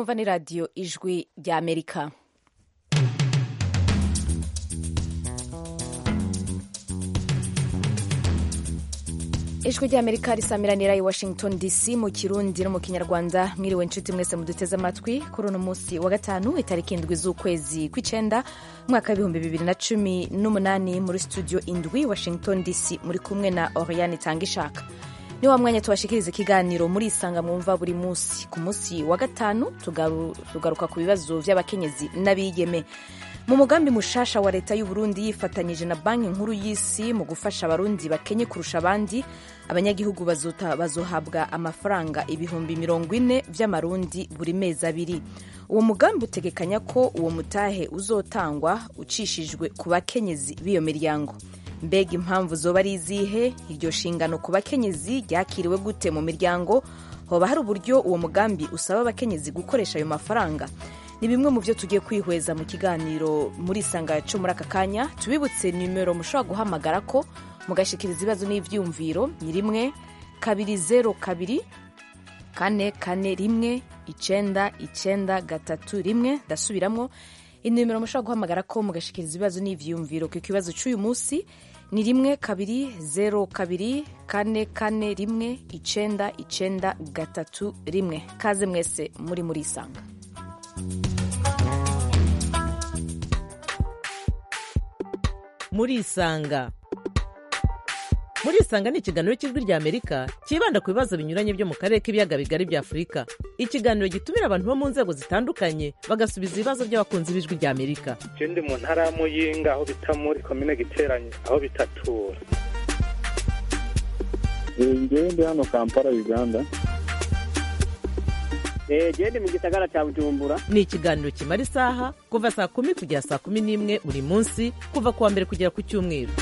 mwumva ni radiyo ijwi rya amerika ijwi rya amerika risamiranira i washington dc mu kirundi no mu kinyarwanda mwiriwe inshuti mwese muduteze amatwi kuri uno munsi wa gatanu itariki indwi z'ukwezi kw'icenda umwaka w'ibihumbi bibiri na cumi n'umunani muri studio indwi washington dc muri kumwe na oriane itanga ishaka ni wa mwanya tubashikiriza ikiganiro muri isanga mwumva buri munsi ku munsi wa gatanu tugaru, tugaruka ku bibazo vy'abakenyezi n'abigeme mu mugambi mushasha wa leta y'uburundi yifatanyije na banki nkuru y'isi mu gufasha abarundi bakenye kurusha abandi abanyagihugu bazohabwa amafaranga ibihumbi mirongo ine vy'amarundi buri mezi abiri uwo mugambi utegekanya ko uwo mutahe uzotangwa ucishijwe ku bakenyezi b'iyo miryango mbega impamvu zoba ari izihe iryo shingano ku bakenyezi ryakiriwe gute mu miryango hoba hari uburyo uwo mugambi usaba abakenyezi gukoresha ayo mafaranga ni bimwe mu byo tugiye kwihweza mu kiganiro muri isanga cyo muri aka kanya tubibutse nimero mushobora guhamagara ko mugashikiriza ibibazo n'ivyumviro ni rimwe kabiri zero kabiri kane kane rimwe icenda icenda gatatu rimwe ndasubiramwo inimero mushobora guhamagara ko mugashikiriza ibibazo n'ivyumviro ku kibazo cy'uyu munsi ni rimwe kabiri zero kabiri kane kane rimwe icenda icenda gatatu rimwe kaze mwese muri muri isanga muri isanga muri isanga ni ikiganiro cy'ijwi rya amerika cyibanda ku bibazo binyuranye byo mu karere k'ibiyaga bigari bya afurika ikiganiro gitumira abantu bo mu nzego zitandukanye bagasubiza ibibazo by'abakunzi b'ijwi rya amerika je ndi mu ntara ya muyinga aho bita muri komine giteranye aho bitatura ngewe ndi hano kampala uganda gende mu gisagara cya bujumbura ni ikiganiro kimara isaha kuva saa kumi kugera saa kumi n'imwe buri munsi kuva ku wa mbere kugera ku cyumweru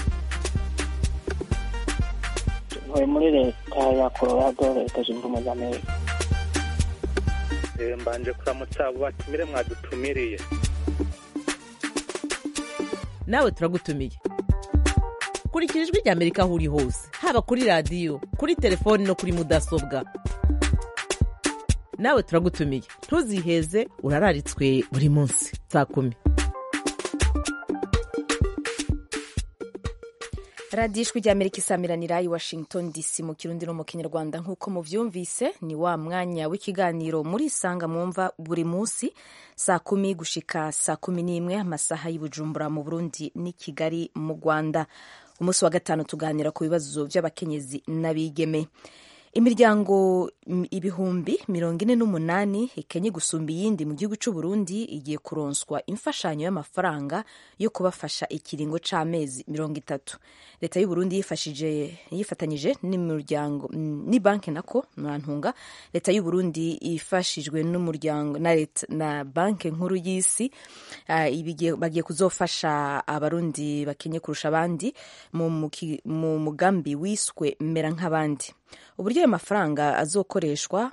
ntuye muri leta ya colorado leta zunze ubumwe za amerika mbanje kuramutsa abo batumire mwadutumiriye nawe turagutumiye kurikira ijwi rya amerika aho uri hose haba kuri radiyo kuri telefoni no kuri mudasobwa nawe turagutumiye ntuziheze urararitswe buri munsi saa kumi radiyo ijwi rya amerika isamiranira i washington dc mu kirundi no mu kinyarwanda nk'uko muvyumvise ni wa mwanya w'ikiganiro muri isanga mwumva buri munsi saa kumi gushika saa kumi n'imwe amasaha y'ubujumbura mu burundi n'i kigali mu rwanda umunsi wa gatanu tuganira ku bibazo by'abakenyezi n'abigeme imiryango ibihumbi mirongo ine n'umunani ikenye gusumba iyindi mu gihugu cy'u Burundi igiye kuronswa imfashanyo y'amafaranga yo kubafasha ikiringo c'amezi mirongo itatu leta y'u Burundi yifashije yifatanyije n'imiryango ni banki nako mwantunga leta y'u Burundi ifashijwe n'umuryango na leta na banki nkuru y'isi uh, bagiye kuzofasha abarundi bakenye kurusha abandi mu mugambi wiswe mera nk'abandi uburyo ayo mafaranga azokoreshwa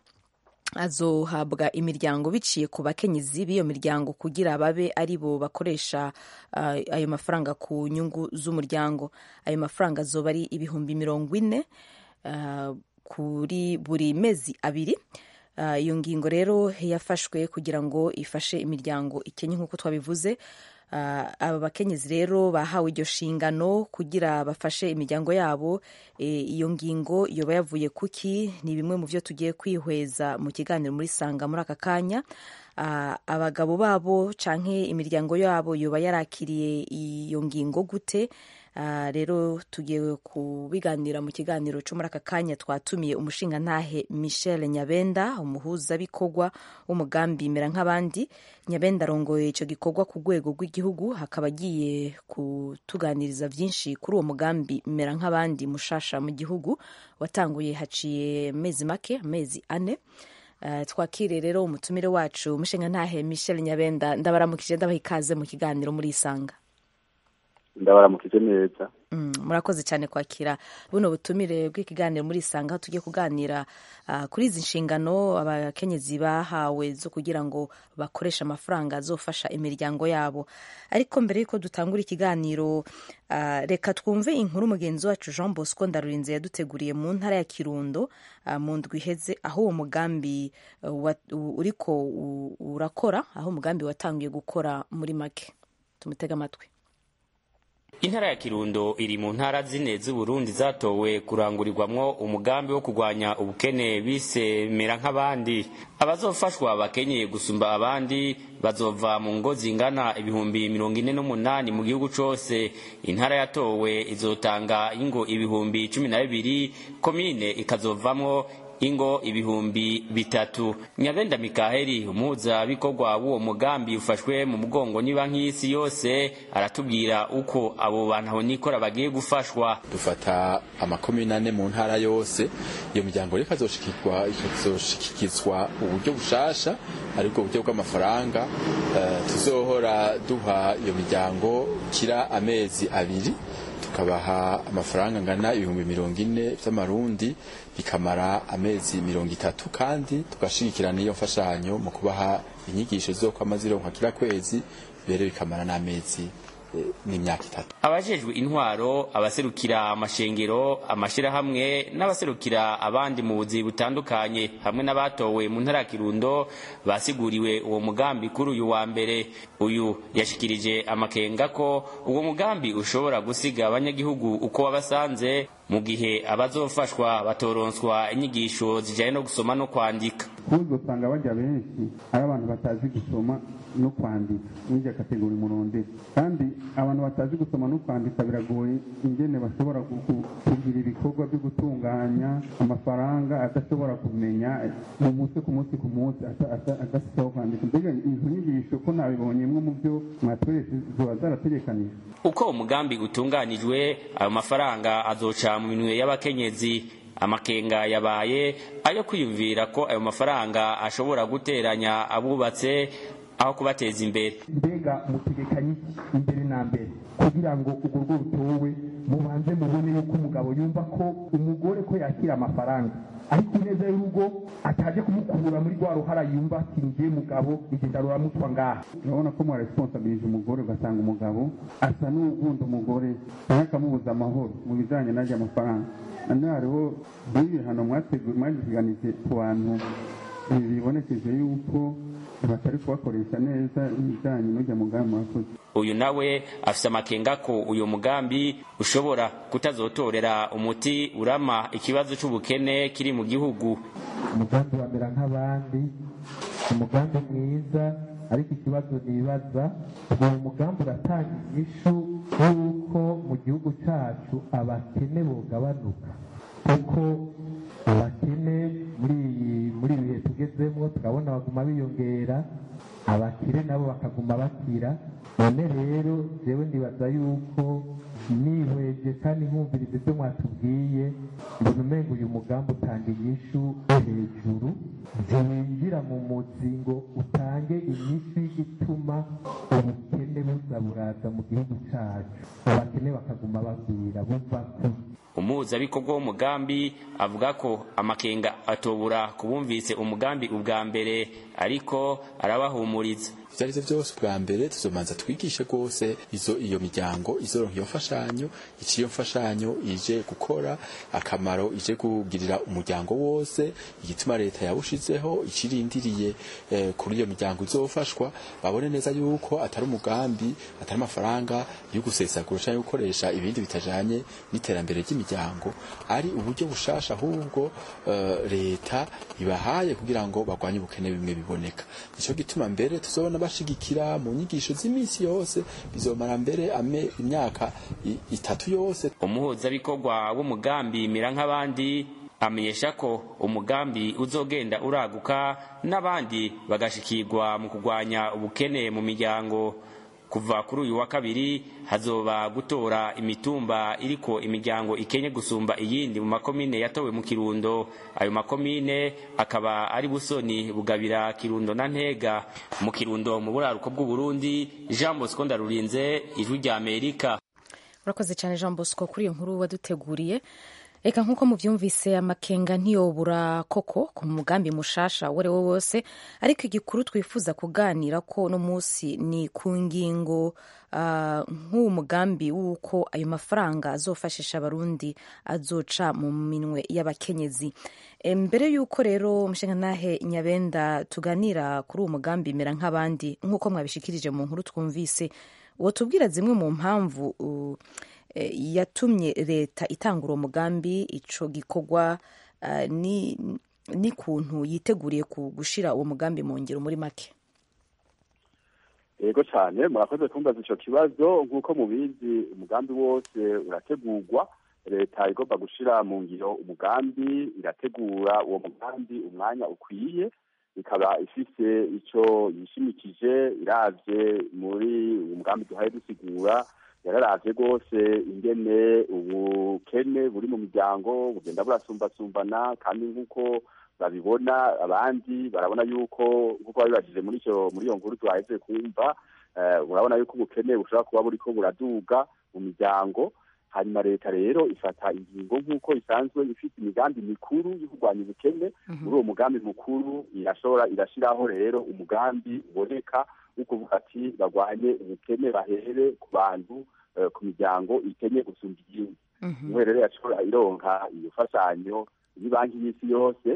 azohabwa imiryango biciye ku bakenyezi b'iyo miryango kugira babe ari bo bakoresha uh, ayo mafaranga ku nyungu z'umuryango ayo mafaranga azoba ari ibihumbi mirongo ine uh, kuri buri mezi abiri iyo uh, ngingo rero yafashwe kugira ngo ifashe imiryango ikenye nk'uko twabivuze aba bakenyezi rero bahawe iryo shingano kugira bafashe imiryango yabo iyo ngingo yoba yavuye kuki ni bimwe mu byo tugiye kwihweza mu kiganiro muri sanga muri aka kanya abagabo babo canke imiryango yabo yoba yarakiriye iyo ngingo gute rero tugiye kubiganira mu kiganiro cyo muri aka kanya twatumiye umushingantahe michel nyabenda umuhuzabikorwa w'umugambi mera nk'abandi nyabenda arongoye icyo gikorwa ku rwego rw'igihugu hakaba agiye kutuganiriza byinshi kuri uwo mugambi mera nk'abandi mushasha mu gihugu watanguye haciye amezi make amezi ane Uh, twakire rero umutumire wacu umushingantahe michel nyabenda ndabaramukije ndabaha ikaze mu kiganiro muri isanga ndabaramukije neza Mm, murakoze cyane kwakira buno butumire bw'ikiganiro muri isanga aho tugiye kuganira ah, kuri izi nshingano abakenyezi bahawe zo kugira ngo bakoreshe amafaranga azofasha imiryango yabo ariko mbere y'uko dutangura ikiganiro ah, reka twumve inkuru mugenzi wacu jean bosco ndarurinze yaduteguriye mu ntara ya kirundo ah, mu ndwi iheze aho uwo mugambi uh, wa- u- uriko u- urakora aho umugambi watangiye gukora muri make tumutege amatwi intara ya kirundo iri mu ntara zine z'uburundi zatowe kurangurirwamwo umugambi wo kurwanya ubukene bise mera nk'abandi abazofashwa bakenyeye gusumba abandi bazova mu ngo zingana ibihumbi mirongo ine n'umunani mu gihugu cose intara yatowe izotanga ingo ibihumbi cumi na bibiri komine ikazovamwo ingo ibihumbi bitatu nyabenda mikaheli umuhuzabikorwa w'uwo mugambi ufashwe mu mugongo ni banki y'isi yose aratubwira uko abo bantu aho nikora bagiye gufashwa dufata amakomine ane mu ntara yose iyo miryango rero ikazoshikirwa ikazoshikizwa uburyo bushasha aribwo buryo bw'amafaranga eh, tuzohora duha iyo miryango kira amezi abiri tukabaha amafaranga angana ibihumbi mirongo ine vy'amarundi bikamara amezi mirongo itatu kandi tugashigikirana iyo mfashanyo mu kubaha inyigisho zizokwama zironkwa kila kwezi mbere bikamara n'amezi eh, n'imyaka itatu abajejwe intwaro abaserukira amashengero amashirahamwe n'abaserukira abandi mu buzi butandukanye hamwe n'abatowe mu ntara ya kirundo basiguriwe uwo mugambi kuri uyu wa mbere uyu yashikirije amakenga ko uwo mugambi ushobora gusiga abanyagihugu uko wabasanze mu gihe abazofashwa batoronswa inyigisho zijanye no gusoma no kwandika kuza usanga bajya benshi ari abantu batazi gusoma no kwandika n'irya kategori murondera kandi abantu batazi gusoma no kwandika biragoye ingene bashobora gu- gu- kugira ibikorwa byo gutunganya amafaranga adashobora kumenya mu munsi ku munsi ku munsi ata- ata- adafite aho kwandika mbega izo nyigisho ko nabibonyemwo mu byo mwatweretse ziba zarategekanijwe uko umugambi utunganijwe ayo mafaranga azoca mu minwe y'abakenyezi amakenga yabaye ayo kwiyumvira ko ayo mafaranga ashobora guteranya abubatse aho kubateza imbere mbega mutegekanye iki imbere na mbere kugira ngo urwo rwo rutowe mubanze mubone yuko umugabo yumva ko umugore ko yakira amafaranga ariko ineza y'urugo ataje kumukura muri rwa ruhara yumva ati ngiye mugabo igenda ruramutwa ngaha urabona ko mwaresponsabilije umugore ugasanga umugabo asa n'ugunda umugore nawe akamubuza amahoro mu bijanye n'arya amafaranga none hariho nk'ibihano mwateguye mwagiganije ku bantu eh, bibonekeje yuko batari kubakoresha neza ibijyanye n'ujya mugambi mwakoze uyu nawe afise amakenga ko uyu mugambi ushobora kutazotorera umuti urama ikibazo c'ubukene kiri mu gihugu umugambi wamera nk'abandi umugambi mwiza ariko ikibazo nibaza uwo mugambi uratanga inyishu y'uko mu gihugu cyacu abakene bogabanuka kuko abakene muri iyi muri ibi bihe tugezemo turabona baguma biyongera abakire nabo bakaguma bakira none rero jewe ndibaza yuko nihweje kandi nkumviriza ibyo mwatubwiye mbona umenga uyu mugambi utanga inyishu yo hejuru ntiwinjira mu muzi ngo utange inyishu ituma ubukene buza buraza mu gihugu cyacu abakene bakaguma bagwira bumva ko umuhuzabikorwa w'umugambi avuga ko amakenga atobura kubumvise umugambi ubwa mbere ariko arabahumuriza ivyo arivyo vyose ubwa mbere tuzomanza twigishe rwose izo iyo miryango izoronka iyo mfashanyo ico iyo mfashanyo ije gukora akamaro ije kugirira umuryango wose igituma leta yawushizeho ikirindiriye eh, kuri iyo miryango izofashwa babone neza yuko atari umugambi atari amafaranga yo gusesagura canke gukoresha ibindi bitajanye n'iterambere ry'imiryango ari uburyo bushasha ahubwo eh, leta ibahaye kugira ngo bagwanye ubukene bimwe biboneka nico gituma mbere tuzobona bashigikira mu nyigisho z'iminsi yose bizomara mbere ame imyaka i- itatu yose umuhuzabikorwa w'umugambi mera nk'abandi amenyesha ko umugambi uzogenda uraguka n'abandi bagashikirwa mu kurwanya ubukene mu miryango kuva kuri uyu wa kabiri hazoba gutora imitumba iriko imiryango ikenye gusumba iyindi mu makomine yatowe mu kirundo ayo makomine akaba ari busoni bugabira kirundo na ntega mu kirundo mu buraruko bw'uburundi jean bosco ndarurinze ijwi rya amerika urakoze cyane jean bosco kuri iyo nkuru waduteguriye reka nk'uko mubyumvise amakenga ntiyobura koko ku mugambi mushasha uwo ari wo wose ariko igikuru twifuza kuganira ko uno munsi ni ku ngingo uh, nk'uwo mugambi w'uko ayo mafaranga azofashisha abarundi azoca mu minwe y'abakenyezi e, mbere y'uko rero umushingantahe nyabenda tuganira kuri uwo mugambi mera nk'abandi nk'uko mwabishikirije mu nkuru twumvise wotubwira zimwe mu mpamvu uh, yatumye leta itanga uwo mugambi ico gikorwa n'ikuntu yiteguriye gushyira uwo mugambi mu ngiro muri make yego cyane murakoze kumbaza icyo kibazo nk'uko mubizi umugambi wose urategurwa leta igomba gushyira mu ngiro umugambi irategura uwo mugambi umwanya ukwiye ikaba ifite icyo yishimikije irabye muri uwo mugambi duhaye dusigura yararavye rwose ingene ubukene buri mu miryango bugenda burasumbasumbana kandi nk'uko babibona abandi barabona yuko nk'uko babibajije muri icyo muri iyo nkuru twaheze kumva urabona yuko ubukene bushobora kuba buriko buraduga mu miryango hanyuma leta rero ifata ingingo nk'uko isanzwe ifite imigambi mikuru yo kurwanya ubukene muri uwo mugambi mukuru irashobora irashyiraho rero umugambi uboneka wo kuvuga ati barwanye ubukene bahere ku bantu ku miryango ikenye gusumba iyindi niho rero yashobora ironka iyo fashanyo y'banki y'isi yose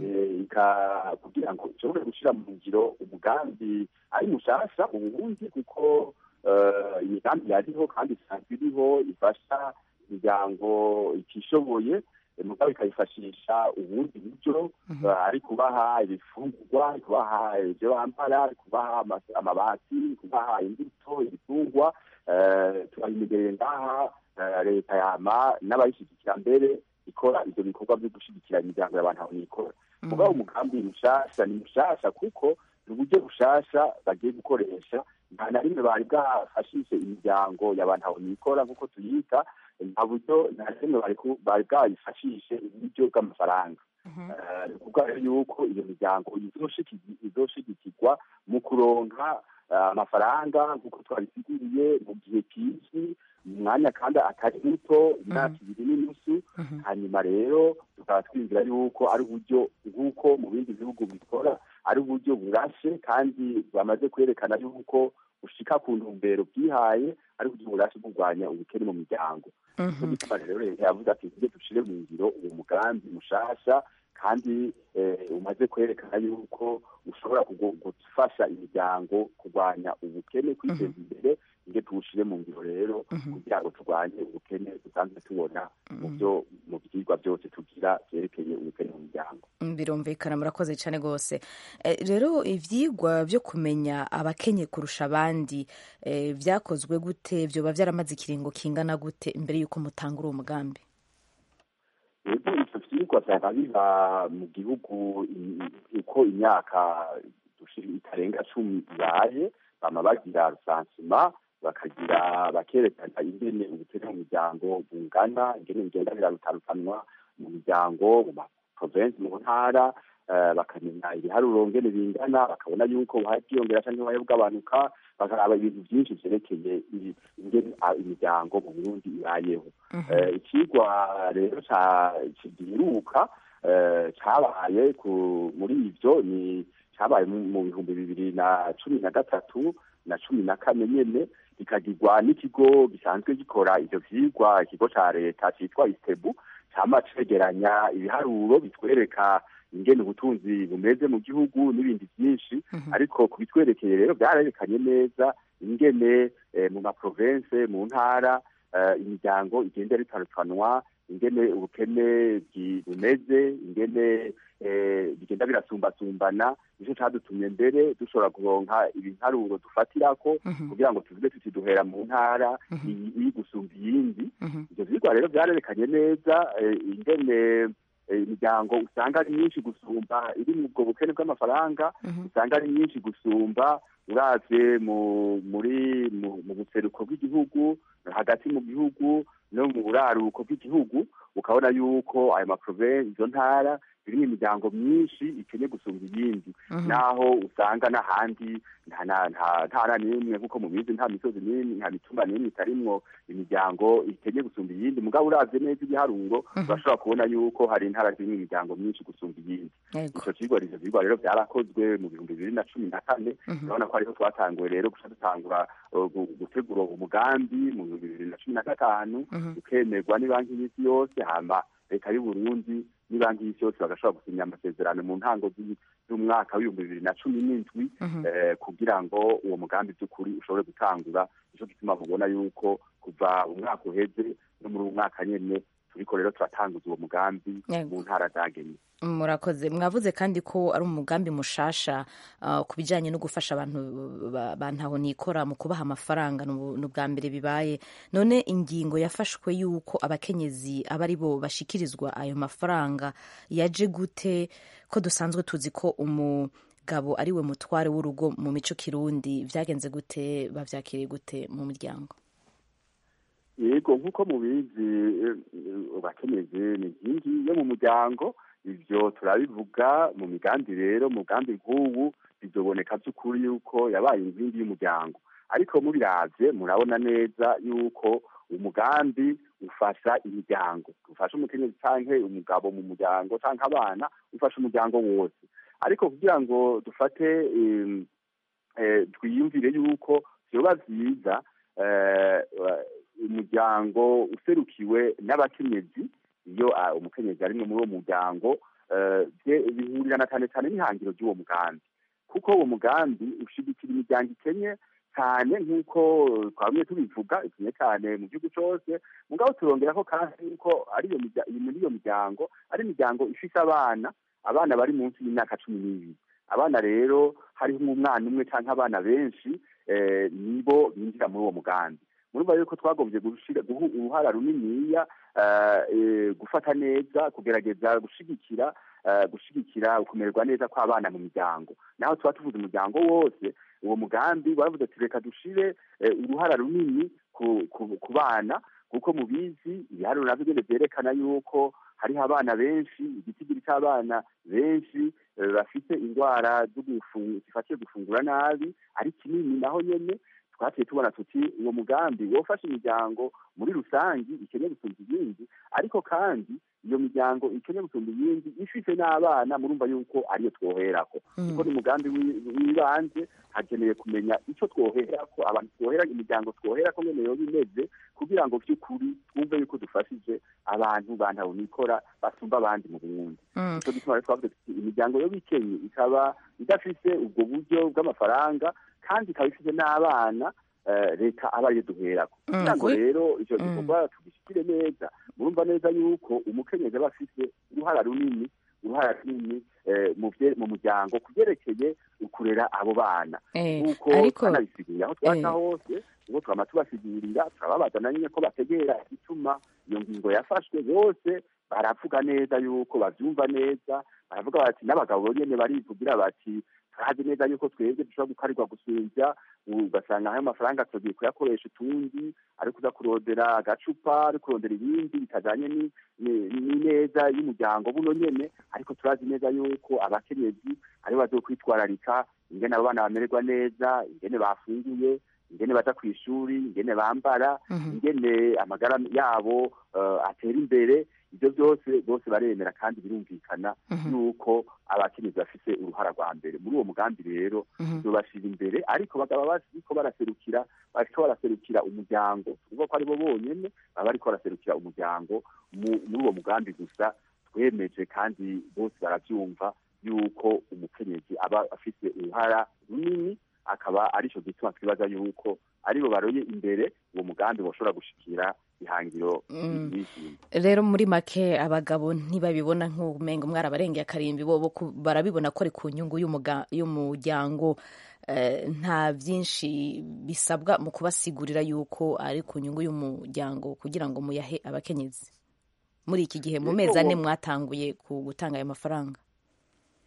kugira ngo ishobore gushyira mu ngiro umugambi ari mushasha mu burundi kuko imigambi yariho kandi isanzwe iriho ifasha imiryango itishoboye mugabo ikayifashisha ubundi buryo ari kubaha ibifungurwa ari kubaha ibyo bambara ari kubaha amabati ari kubaha imbuto ibitungwa turabimegereye ngaha leta yama n'abayishyigikira mbere ikora ivyo bikorwa vyo gushigikira imiryango y'abantu aho nikora mugabo umugambi mushasha ni mushasha kuko ni uburyo bushasha bagiye gukoresha nta na rimwe bari bwafashishe imiryango y'abantu aho nikora nk'uko tuyita nta buryo nta na rimwe bari bwayifashishe uburyo bw'amafaranga ni ukuvuga rero yuko iyo miryango izoshigikirwa mu kuronka amafaranga nk'uko twabisiguriye mu gihe kizwi umwanya kandi atari muto imyaka ibiri n'inusu hanyuma rero tukaba twinjira yuko ari uburyo nk'uko mu bindi bihugu bikora ari uburyo burashe kandi bamaze kwerekana yuko bushika ku ntumbero bwihaye ari uburyo burashe kurwanya ubukene mu miryango bituma rero leta yavuze ati tujye dushire mu ngiro uwo mugambi mushasha kandi umaze kwerekana yuko ushobora gufasha imiryango kurwanya ubukene kwiteza imbere nge tuwushire mu ngiro rero kugira ngo turwanye ubukene dusanzwe tubona mu byo mu byigwa byose tugira byerekeye ubukene mu miryango birumvikana murakoze cyane rwose rero ibyigwa byo kumenya abakenye kurusha abandi byakozwe gute byoba byaramaze ikiringo kingana gute mbere y'uko mutanga uwo mugambi rero ivyo vyigwa vyaba biba mu gihugu uko imyaka itarenga cumi ibaye bama bagira rusansima bakagira bakerekana ingene ubukene mu miryango bungana ingene bigenda birarutanwa mu miryango mu maprovensi mu ntara bakamenya ibiharuro ngene bingana bakabona yuko buhaye bwiyongera canke buhaye bw'abanuka bakaraba ibintu byinshi vyerekeye ingene imiryango mu burundi ibayeho ikigwa rero kigiruka cabaye muri ivyo ni cabaye mu bihumbi bibiri na cumi na gatatu na cumi na kane nyene bikagirwa n'ikigo gisanzwe gikora ivyo vyigwa ikigo ca leta citwa istebu cama cegeranya ibiharuro bitwereka ingene ubutunzi bumeze mu gihugu n'ibindi byinshi ariko ku bitwerekeye rero byararekanye neza ingene mu maprovense mu ntara imiryango igenda ritarutanwa ingene ubukene bumeze ingene bigenda birasumbasumbana nicyo cadutumye mbere dushobora kuronka ibiharuro dufatirako kugira ngo tuvuge tuti duhera mu ntara iyi gusumba iyindi ivyo vyigwa rero vyarerekanye neza ingene imiryango usanga ari myinshi gusumba iri mu bwo bukene bw'amafaranga usanga ari myinshi gusumba uravye mu muri mu mu buseruko bw'igihugu hagati mu gihugu no mu buraruko bw'igihugu ukabona yuko ayo maprovensi izo ntara zirimo imiryango myinshi ikeneye gusumba iyindi naho usanga n'ahandi nta na- nta ntara n'imwe nk'uko mubizi nta misozi n'imwe nta mitumba n'imwe itarimwo imiryango ikeneye gusumba iyindi mugabo uravye neza ibiharuro urashobora kubona yuko hari intara zirimo imiryango myinshi gusumba iyindi Yego. ico kigo ivyo vyigwa rero vyarakozwe mu bihumbi bibiri na cumi na kane urabona ko ariho twatanguye rero guca dutangura uh, gu- gutegura umugambi mu bihumbi bibiri na cumi na gatanu ukemerwa n'ibanki y'isi yose hama leta y'u Burundi n'ibanki y'isi yose bagashobora gusinya amasezerano mu ntango z'i- z'umwaka w'ibihumbi bibiri na cumi n'indwi eh, kugira ngo uwo mugambi by'ukuri ushobore gutangura nico gituma mubona yuko kuva umwaka uheze no muri uwo mwaka nyene turiko rero turatanguza uwo mugambi Yego. mu ntara zagenye murakoze mwavuze kandi ko ari umugambi mushasha uh, ku bijyanye no gufasha abantu ba- ba ntaho nikora mu kubaha amafaranga ni ubu- ni ubwa mbere bibaye none ingingo yafashwe y'uko abakenyezi aba ari bo bashikirizwa ayo mafaranga yaje gute ko dusanzwe tuzi ko umugabo ari we mutware w'urugo mu mico kirundi byagenze gute bavyakiriye gute mu muryango yego nk'uko mubizi eh, eh, abakenyezi ni inkingi yo mu muryango ivyo turabivuga mu migambi rero mu mugambi nk'ubu bizoboneka by'ukuri yuko yabaye inkingi y'umuryango ariko mubiravye murabona neza yuko umugambi ufasha imiryango ufasha umukenyezi canke umugabo mu muryango canke abana ufasha umuryango wose ariko kugira ngo dufate em, eh, twiyumvire yuko vyoba vyiza eh, umuryango userukiwe n'abakenyezi iyo ah, umukenyezi arimwe muri uwo muryango eh, bye- bihurirana cyane cyane n'ihangiro ry'uwo mugambi kuko uwo mugambi ushigikira imiryango ikenye cyane nk'uko twamye tubivuga ikenye cyane mu gihugu cyose mugabo turongeraho kandi yuko ari iyo mirya- muri iyo miryango ari imiryango ifise abana abana bari munsi y'imyaka cumi n'ibiri abana rero hariho umwana umwe cyangwa abana benshi eh, nibo binjira muri uwo mugambi murumva yuko twagombye gushira guha uruhara runiniya eh, eh, gufata neza kugerageza gushigikira eh, gushigikira kumererwa neza kw'abana mu miryango naho tuba tuvuze umuryango wose uwo mugambi baravuze ati reka dushire eh, uruhara runini ku, ku, ku bana kuko mubizi ibiharuro navyo nyene vyerekana yuko hariho abana benshi igitigiri c'abana benshi eh, bafite indwara zo gufungu- zifatiye gufungura nabi ari kinini naho nyene twaciye tubona tuti uwo mugambi wofasha imiryango muri rusangi ikeneye gusumba iyindi ariko kandi iyo miryango ikeneye gusumba iyindi ifite n'abana murumva yuko ariyo twoherako kuko ni umugambi wi- w'ibanze hakeneye kumenya ico twoherako abantu twohera imiryango twoherako nyene yoba imeze kugira ngo vy'ukuri twumve yuko dufashije abantu bantaho nikora basumba abandi mu burundi Mm. nico gituma rero twavuze tuti imiryango yoba ikenye ikaba idafise ubwo buryo bw'amafaranga kandi ikaba ifite n'abana eh, leta aba ariyo duherako Mm, kugira ngo kuri- rero icyo Mm. gikorwa tugishikire neza murumva neza yuko umukenyezi aba afise uruhara runini uruhara runini eh, mu vye- mu muryango kuvyerekeye ukurera abo bana Eh, nk'uko ariko- twanabisigurira aho twaca eh. hose ubwo twama tubasigurira turababaza na nyine ko bategera igituma iyo ngingo yafashwe bose baravuga neza yuko bavyumva neza baravuga bati n'abagabo nyene barivugira bati turazi neza yuko twebwe dushobora gukarirwa gusumvya ugasanga ayo mafaranga tugiye kuyakoresha utundi ari kuza kurondera agacupa ari kurondera ibindi bitajanye ni- ni- n'ineza y'umuryango buno nyene ariko turazi neza yuko abakenyezi aribo bazokwitwararika ingene abo bana bamererwa neza ingene bafunguye ingene baja kw'ishuri ingene bambara ingene amagara yabo eh, atera imbere ibyo byose bose baremera kandi birumvikana yuko abakenyezi bafise uruhara rwa mbere muri uwo mugambi rero tuzobashira imbere ariko bakaba bariko baraserukira bariko baraserukira umuryango tuvuga ko aribo bonyene baba bariko baraserukira umuryango mu- muri uwo mugambi gusa twemeje kandi bose baravyumva yuko umukenyezi aba afise uruhara runini akaba arico gituma twibaza yuko aribo baroye imbere uwo mugambi boshobora gushikira ihangiro Mm. bishimye rero muri make abagabo ntibabibona nk'umengo mwarabarengeye akarimbi bobo ku- barabibona ko ari ku nyungu y'umuga- y'umuryango Eh, nta byinshi bisabwa mu kubasigurira yuko ari ku nyungu y'umuryango kugira ngo muyahe abakenyezi muri iki gihe mu Yego, mezi ane wo- mwatanguye ku gutanga ayo mafaranga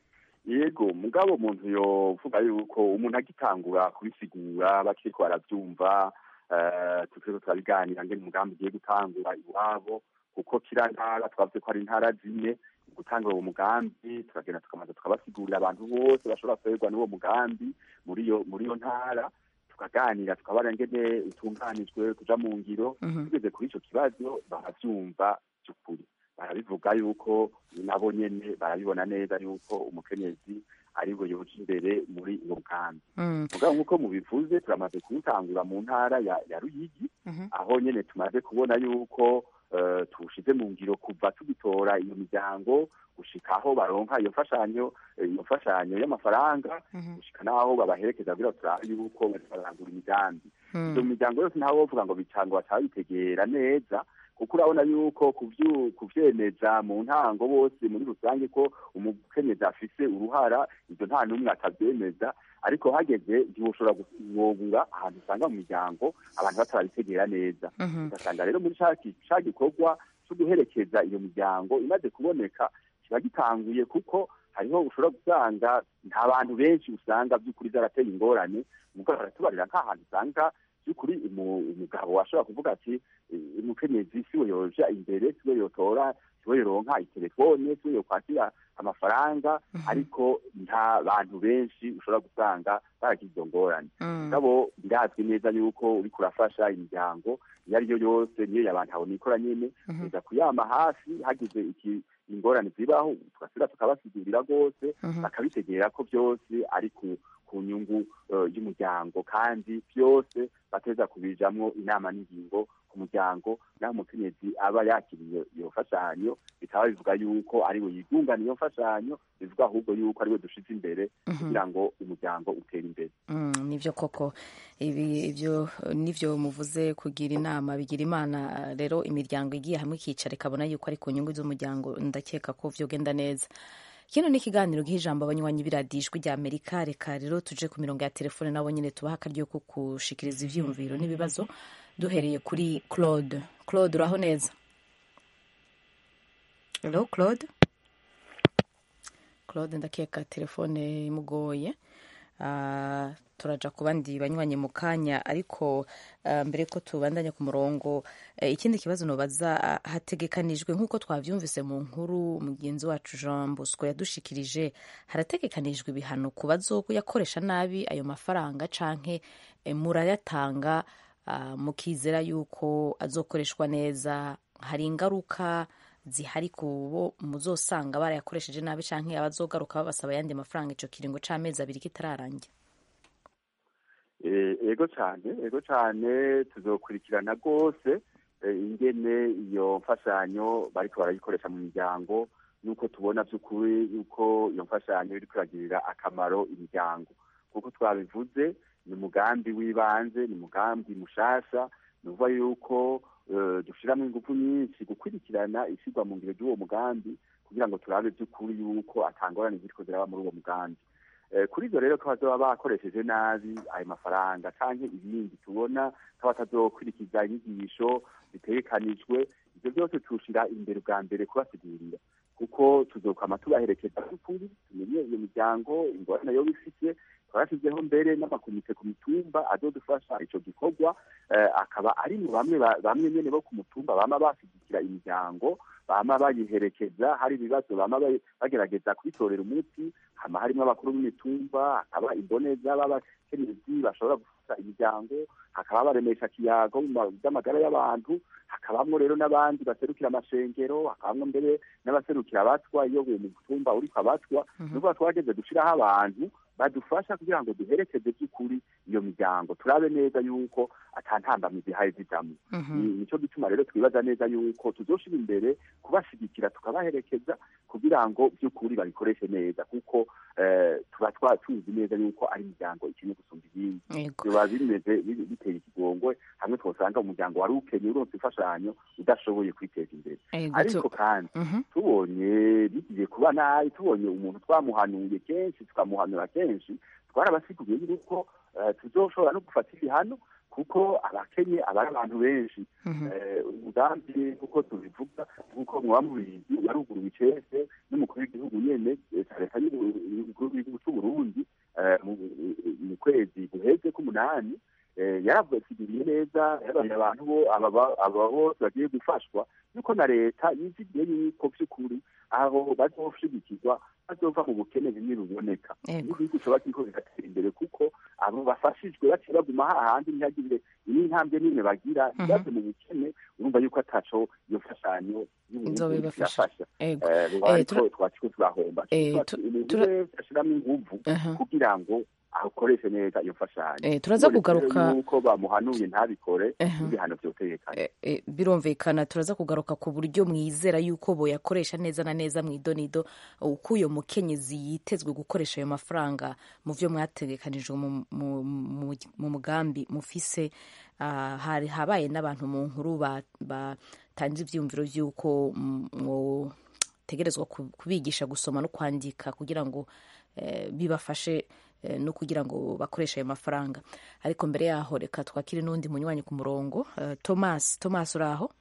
yego mugabo umuntu yovuga yuko umuntu agitangura kubisigura bakiriko baravyumva eh, turiko turabiganira ngene umugambi ugiye gutangura iwabo kuko kira ntara twavuze ko ari intara zine gutangura uwo mugambi tukagenda tukamanza tukabasigurira abantu bose bashobora kuberwa n'uwo mugambi muri iyo muri iyo ntara tukaganira tukabara ngene utunganijwe kuja mu ngiro Mhm. tugeze kuri ico kibazo baravyumva by'ukuri barabivuga yuko nabo nyene barabibona neza yuko umukenyezi ari bwo yoja imbere muri uwo mugambi Mm. mugabo nk'uko mubivuze turamaze kuwutangura mu ntara ya, ya ruyigi Mhm. aho nyene tumaze kubona yuko uh, tuwushize mu ngiro kuva tugitora iyo miryango gushika aho baronka iyo mfashanyo eh, iyo mfashanyo y'amafaranga Mhm. gushika n'aho babaherekeza kugira turabe yuko bariko bararangura imigambi Mm. iyo miryango yose ntawe wovuga ngo bicango bataba bitegera neza kuko urabona yuko kuvyu- kuvyemeza mu ntango bose muri rusange ko umukenyezi afise uruhara ivyo nta n'umwe atavyemeza ariko hageze ntiwoshobora guwobura ahantu usanga mu miryango abantu batarabitegera neza Mhm. ugasanga rero muri ca ki- ca gikorwa co guherekeza iyo miryango imaze kuboneka kiba gitanguye kuko hariho ushobora gusanga nta bantu benshi usanga by'ukuri zarateye ingorane mugabo baratubarira nk'ahantu usanga by'ukuri umu- umugabo ashobora kuvuga ati "Eh, umukenyezi siwe yoja imbere siwe yotora siwe yoronka itelefone siwe yokwakira amafaranga ariko nta bantu benshi ushobora gusanga baragize izo ngorane Mm. mugabo birazwi neza yuko uriko urafasha imiryango iyo ari yo yose niyo yabantu abona ikora nyene Mhm. uza kuyama hafi hagize iki ingorane zibaho tugasubira tukabasigurira rwose Mhm. bakabitegera ko byose ari ku ku nyungu eh, y'umuryango kandi byose bateza kubijamwo inama n'ingingo ku muryango naho umukenyezi aba yakiriye iyo mfashanyo bikaba bivuga yuko ari we yigungana iyo mfashanyo bivuga ahubwo yuko ari we dushize imbere kugira ngo umuryango utere imbere Mm, nivyo koko ibi ivyo nivyo muvuze kugira inama bigira imana rero imiryango igiye hamwe ikicara ikabona yuko ari ku nyungu z'umuryango ndakeka ko vyogenda neza kino ni ikiganiro giha ijambo abanywanyi b'iradijwi rya amerika reka rero tuje ku mirongo ya telefone nabo nyene tubaha akaryo ko kushikiriza ivyiyumviro n'ibibazo duhereye kuri claude claude uraho neza hello claude claude ndakeka telefone imugoye Ah, turaja ku bandi banywanyi mu kanya ariko ah, mbere ko tubandanya ku murongo eh, ikindi kibazo nobaza ah, hategekanijwe nk'uko twavyumvise mu nkuru mugenzi wacu Jean Bosco yadushikirije harategekanijwe ibihano ku bazoyakoresha nabi ayo mafaranga canke eh, murayatanga ah, mukizera yuko azokoreshwa neza hari ingaruka zihari ku bo muzosanga barayakoresheje nabi canke abazogaruka babasaba ayandi mafaranga ico kiringo c'amezi abiri kitararangira Eh, ego cyane ego cyane tuzokurikirana rwose eh, ingene iyo mfashanyo bariko barayikoresha mu miryango nuko tubona by'ukuri yuko iyo mfashanyo iriko iragirira akamaro imiryango kuko twabivuze ni umugambi w'ibanze ni umugambi mushasha ni ukuvuga yuko eh, dushiramo ingufu nyinshi gukurikirana ishyirwa mu ngiro ry'uwo mugambi kugira ngo turabe by'ukuri yuko atangorane ziriko ziraba muri uwo mugambi Eh, kuri ibyo rero ko bazoba bakoresheje nabi ayo mafaranga canke ibindi tubona ko batazokurikiza inyigisho zitegekanijwe ivyo byose tushira imbere bwa mbere kubasigurira kuko tuzokwama tubaherekeza by'ukuri tumenye iyo miryango ingorane yo bifite twashyizeho mbere n'amakomite ku mitumba azodufasha ico gikorwa eh, akaba ari mu bamwe ba- bamwe nyene bo ku mutumba bama bashyigikira imiryango bama bayiherekeza hari ibibazo bama bayi- bagerageza kubitorera umuti hama harimo abakuru b'imitumba hakaba imboneza b'abakenyezi bashobora gufasha imiryango hakaba baremesha kiyago mu ma- by'amagara y'abantu hakabamwo rero n'abandi baserukira amashengero hakabamwo mbere n'abaserukira abatwa iyo uwo mutumba uriko abatwa nukuvuga twageze gushiraho abantu badufasha kugira ngo duherekeze by'ukuri iyo miryango turabe neza yuko ata ntambamyi zihaye zijamwo Ni- nico gituma rero twibaza neza yuko tuzoshira imbere kubashigikira tukabaherekeza kugira ngo by'ukuri babikoreshe neza kuko eh, tuba twa tuzi neza yuko ari imiryango ikeneye gusumba iyindi Yego. biba bimeze bi- biteye ikigongwe hamwe twosanga umuryango wari ukenye uronse imfashanyo udashoboye kwiteza imbere Yego, ariko tu- kandi Mhm. tubonye bigiye kuba nabi tubonye umuntu twamuhanuye kenshi tukamuhanura kenshi twarabasiguriye yuko eh, tuzoshobora no gufata ibihano kuko abakenye aba ari abantu benshi Eh, umugambi kuko tubivuga nk'uko muba mubizi waruguruwe icese n'umukuru w'igihugu nyene eh, leta y'uburundi n'umunani yaravusigiriye neza yabariye abantu bo aba bose bagiye gufashwa yuko na leta yizigiye yuko by'ukuri aho bazoshigikirwa bazova mu bukene bimwe biboneka n'igihugu coba kiriko kigatera imbere kuko abo bafashijwe baciye baguma hahandi ntihagire n'intambwe n'imwe bagira ntibaze mu bukene urumva yuko ataco iyo mfashanyo y'uburundi irafasha twaciko turahomba umuntu wese ashiramo inguvu kugira ngo akoreshe neza iyo mfashanyo turaza kugaruka yuko bamuhanuye ntabikore ibihano vyotegekanye birumvikana turaza kugaruka ku buryo mwizera yuko boyakoresha neza na neza mu idonido uko uyo mukenyezi yitezwe gukoresha ayo mafaranga mu vyo mwategekanijwe mu mugambi mufise hari habaye n'abantu mu nkuru batanze ivyiyumviro vy'uko mwotegerezwa kubigisha gusoma no kwandika kugira ngo bibafashe no kugira ngo bakoreshe ayo mafaranga ariko mbere yaho reka twakire n'undi munywanyi ku murongo thomas thomas uraho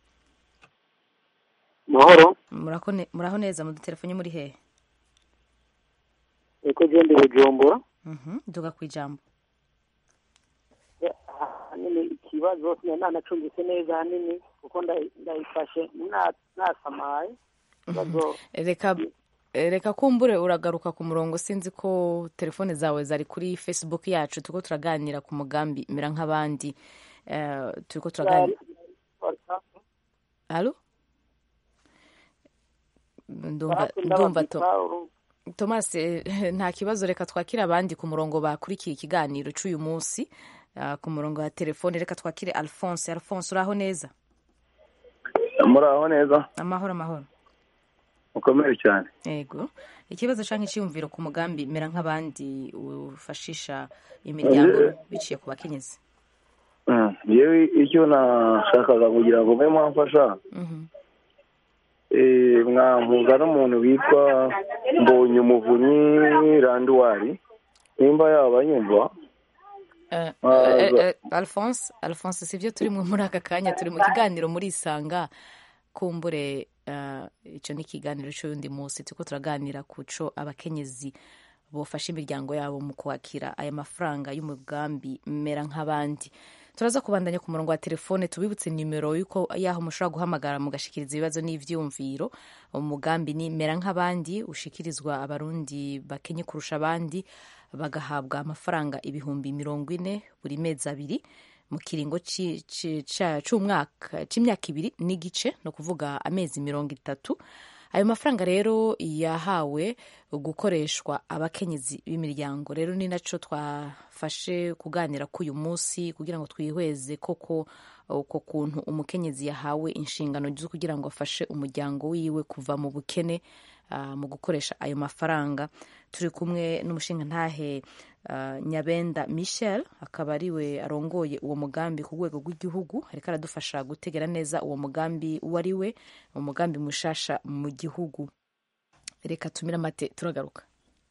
mahoro muraho neza mu dutelefone muri hehe eko gende bujumbura duga ku ijambo ahanini ikibazo nanacumbitse neza ahanini kuko ndayifashe nasamaye reka reka kumbure uragaruka ku murongo sinzi ko telefone zawe zari kuri facebook yacu turiko turaganira ku mugambi mera nk'abandi turiko turaganira halo ndumva thomas nta kibazo reka twakire abandi ku murongo bakurikiye ikiganiro c'uyu munsi ku murongo wa telefone reka twakire alphonse alphonse uraho neza muraho neza amahoro amahoro ukomeye cyane yego ikibazo canke iciyumviro ku mugambi mera nk'abandi ufashisha imiryango biciye ku bakenyezi yewe icyo nashakaga kugira ngo mbe mwamfasha mwampuza n'umuntu witwa mbonye umuvunyi randuwari nimba yaba yumva alphonse alphonse sivyo turi muri aka kanya turi mu kiganiro muri isanga kumbure icyo ni ikiganiro cy'undi munsi turiko turaganira ku co abakenyezi bofasha imiryango yabo mu kwakira aya mafaranga y'umugambi mera nk'abandi turaza kubandanya ku murongo wa telefone tubibutse nimero yuko yaho mushobora guhamagara mugashikiriza ibibazo n'ivyumviro umugambi ni mera nk'abandi ushikirizwa abarundi bakenye kurusha abandi bagahabwa amafaranga ibihumbi mirongo ine buri mezi abiri mu kiringo c'umwaka c'imyaka ibiri n'igice no kuvuga amezi mirongo itatu ayo mafaranga rero yahawe gukoreshwa abakenyezi b'imiryango rero ni naco twafashe kuganira k'uyu munsi kugira ngo twihweze koko uko kuntu umukenyezi yahawe inshingano zo kugira ngo afashe umuryango wiwe kuva mu bukene uh, mu gukoresha ayo mafaranga turi kumwe n'umushingantahe uh, nyabenda michel akaba ariwe arongoye uwo mugambi ku rwego rw'igihugu ariko aradufasha gutegera neza uwo mugambi uwo ari we umugambi mushasha mu gihugu reka tumire amate turagaruka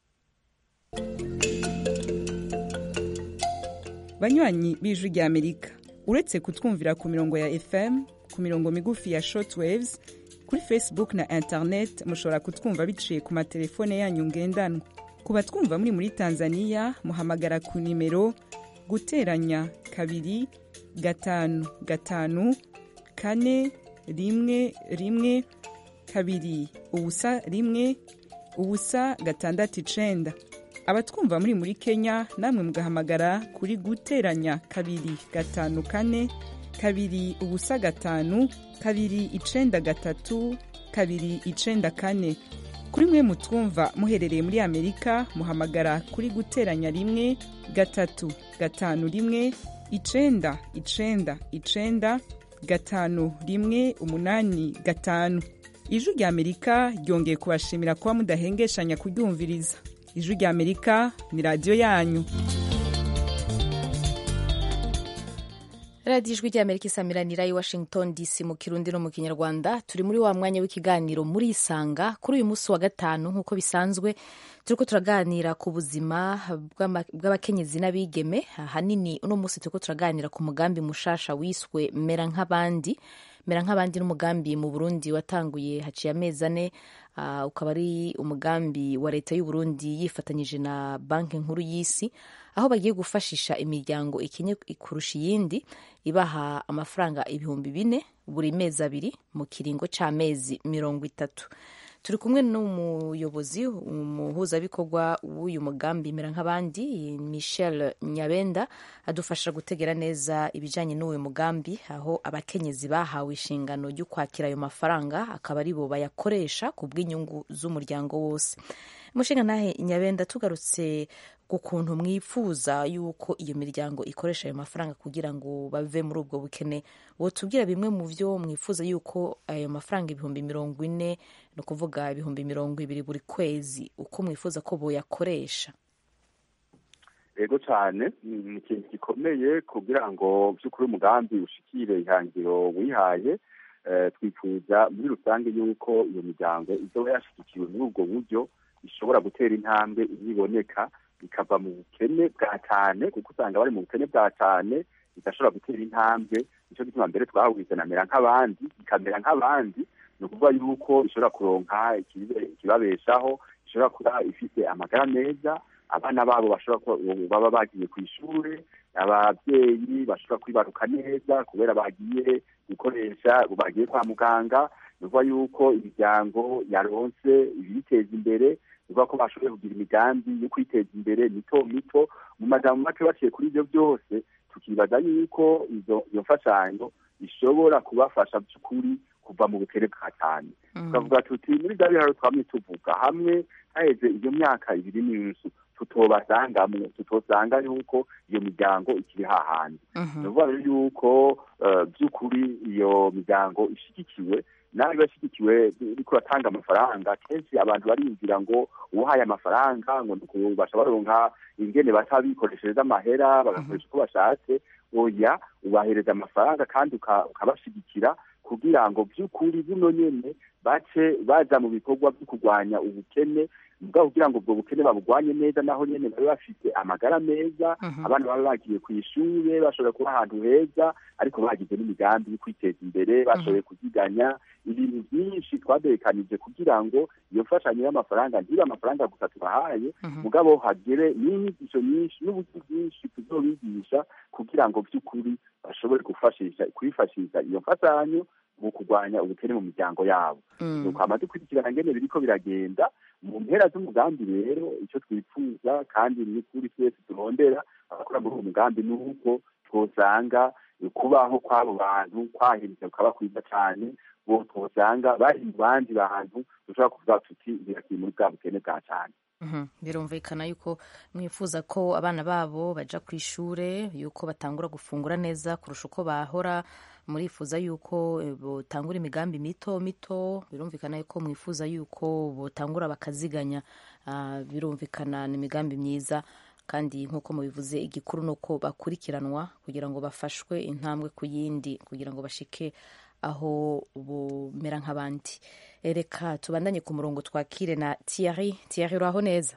banywanyi b'ijwi rya amerika uretse kutwumvira ku mirongo ya fm ku mirongo migufi ya shortwaves kuri facebook na internet mushobora kutwumva biciye ku matelefone yanyu ngendanwa ku batwumva muri muri tanzania muhamagara ku nimero guteranya kabiri gatanu gatanu kane rimwe rimwe kabiri ubusa rimwe ubusa gatandatu icenda abatwumva muri muri kenya namwe mugahamagara kuri guteranya kabiri gatanu kane kabiri ubusa gatanu kabiri icenda gatatu kabiri icenda kane kuri mwe mutwumva muherereye muri amerika muhamagara kuri guteranya rimwe gatatu gatanu rimwe icenda icenda icenda gatanu rimwe umunani gatanu ijwi rya amerika ryongeye kubashimira kuba mudahengeshanya kuryumviriza ijwi rya amerika ni radiyo yanyu radiyo ijwi rya amerika isamiranira i washington dc mu kirundi no mu kinyarwanda turi muri wa mwanya w'ikiganiro muri isanga kuri uyu munsi wa gatanu nk'uko bisanzwe turiko turaganira ku buzima bw'abakenyezi n'abigeme ahanini uno munsi turiko turaganira ku mugambi mushasha wiswe mera nk'abandi mera nk'abandi n'umugambi mu burundi watanguye haciye amezi ane uh, ukaba ari umugambi wa leta y'u Burundi yifatanyije na banki nkuru y'isi aho bagiye gufashisha imiryango ikenye kurusha iyindi ibaha amafaranga ibihumbi bine buri mezi abiri mu kiringo c'amezi mirongo itatu turi kumwe n'umuyobozi umuhuzabikorwa w'uyu mugambi mera nk'abandi michel nyabenda adufasha gutegera neza ibijyanye n'uyu mugambi aho abakenyezi bahawe inshingano yo kwakira ayo mafaranga akaba ari bo bayakoresha ku bw'inyungu z'umuryango wose umushinga ntahe nyabenda tugarutse ku kuntu mwifuza yuko iyo miryango ikoresha ayo mafaranga kugira ngo bave muri ubwo bukene wotubwira bimwe mu byo mwifuza yuko ayo mafaranga ibihumbi mirongo ine ni ukuvuga ibihumbi mirongo ibiri buri kwezi uko mwifuza ko boyakoresha yego cyane ni ikintu gikomeye kugira ngo by'ukuri umugambi ushikire ihangiro wihaye twifuza muri rusange yuko iyo miryango izoba yashyigikiwe muri ubwo buryo ishobora gutera intambwe iboneka ikava mu bukene bwa cyane kuko usanga bari mu bukene bwa cyane idashobora gutera intambwe nicyo gituma mbere twahuriza namera nk'abandi ikamera nk'abandi ni ukuvuga yuko ishobora kuronka ikibabeshaho ishobora kuba ifite amagara meza abana babo bashobora baba bagiye ku ishuri ababyeyi bashobora kwibaruka neza kubera bagiye gukoresha bagiye kwa muganga ni ukuvuga yuko imiryango yaronse ibiyiteza imbere ni ukuvuga ko bashoboye kugira imigambi yo kwiteza imbere mito mito mu majambo make baciye kuri ibyo byose tukibaza yuko izo iyo mfashanyo ishobora kubafasha by'ukuri kuva mu bukene bwa cyane tukavuga tuti muri bya biharo twamye tuvuga hamwe haheze iyo myaka ibiri n'inzu tutobasangamwo tutosanga yuko iyo miryango ikiri hahandi ni ukuvuga rero yuko by'ukuri iyo miryango ishyigikiwe nawe bashyigikiwe uriko uratanga amafaranga kenshi abantu bariyumvira ngo uhaye amafaranga ngo bashobora baronka ingene bata bikoreshereza amahera bagakoresha uko bashatse oya ubahereza amafaranga kandi ukabashigikira kugira ngo by'ukuri buno nyene bace baja mu bikorwa byo kurwanya ubukene mugabo kugira ngo ubwo bukene babugwanye neza naho nyene babe bafite amagara meza abana baba bagiye ku ishure bashobora kuba ahantu heza ariko bagize n'imigambi yo kwiteza imbere bashoboye kuziganya ibintu byinshi twaderekanije kugira ngo iyo mfashanyo y'amafaranga ntibe amafaranga gusa tubahaye mugabo hagere n'inyigisho nyinshi n'uburyo bwinshi tuzobigisha kugira ngo by'ukuri bashobore gufashisha kwifashisha iyo mfashanyo mu kurwanya ubukene mu miryango yabo nuko hamaze gukurikirana ngene biriko biragenda mu mpera z'umugambi rero icyo twifuza kandi ni kuri twese turondera abakora muri uwo mugambi ni uko twosanga kubaho kw'abo bantu kwahindutse kukaba kwiza cyane bo twosanga bari mu bandi bantu dushobora kuvuga tuti birakiri muri bwa bukene bwa cyane birumvikana yuko mwifuza ko abana babo baja ku ishure yuko batangura gufungura neza kurusha uko bahora murifuza yuko botangura imigambi mito mito birumvikana yuko mwifuza yuko botangura bakaziganya birumvikana ni imigambi myiza kandi nk'uko mubivuze igikuru ni uko bakurikiranwa kugira ngo bafashwe intambwe ku yindi kugira ngo bashike aho bumera nk'abandi reka tubandanye ku murongo twakire na Thierry Thierry uraho neza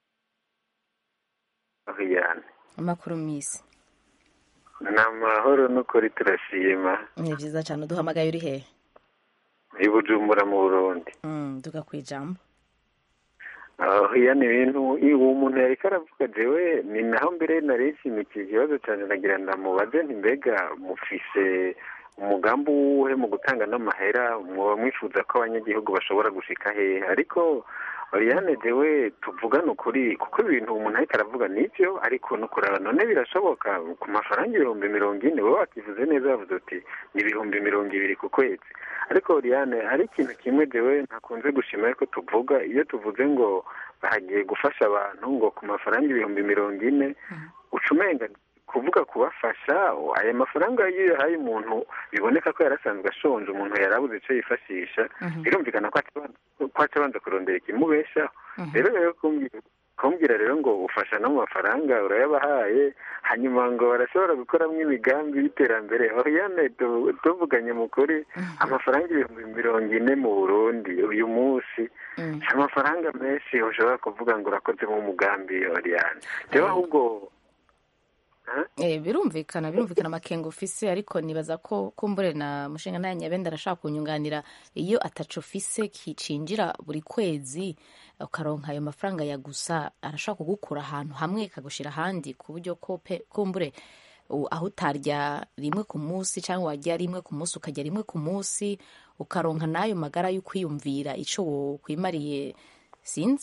amakuru misi ni amahoro n'ukuri turashima ni byiza cyane uduhamagaye uri hehe i bujumbura mu burundi duga ku ijambo iya ni ibintu uwo muntu yari karavuga jewe ni naho mbere nari nshimikiye ikibazo cyane nagira ndamubaze nti mbega mufise umugambi uwuhe mu gutanga n'amahera muba mwifuza ko abanyagihugu bashobora gushika hehe ariko Oriane jewe tuvugane ukuri kuko ibintu umuntu ariko aravuga nivyo ariko no kuraba none birashoboka ku mafaranga ibihumbi mirongo ine wowe wakivuze neza bavuze uti ni ibihumbi mirongo ibiri ku kwezi ariko Oriane hari ikintu kimwe jewe ntakunze gushima ariko tuvuga iyo tuvuze ngo bahagiye gufasha abantu ngo ku mafaranga ibihumbi mirongo ine ucumenga kuvuga kubafasha aya mafaranga iyo yahaye umuntu biboneka ko yarasanzwe ashonje umuntu yarabuze icyo yifashisha birumvikana ko aca abanza kurondera ikimubeshaho rero rero kumbwira rero ngo ufasha no mu mafaranga urayabahaye hanyuma ngo barashobora gukoramo imigambi y'iterambere oriyane tuvuganye mu kuri amafaranga ibihumbi mirongo ine mu burundi uyu munsi amafaranga menshi ushobora kuvuga ngo urakozemo umugambi oriyane rero ahubwo Eh, birumvikana birumvikana amakenga ufise ariko nibaza ko kumbure na mushinga naye nyabenda arashaka kunyunganira iyo ataco ufise kicinjira buri kwezi ukaronka ayo mafaranga ya gusa arashaka kugukura ahantu hamwe kagushira ahandi ku buryo ko pe- kumbure u- aho utarya rimwe ku munsi cyangwa warya rimwe ku munsi ukarya rimwe ku munsi ukaronka n'ayo magara yo kwiyumvira ico wokwimariye sinzi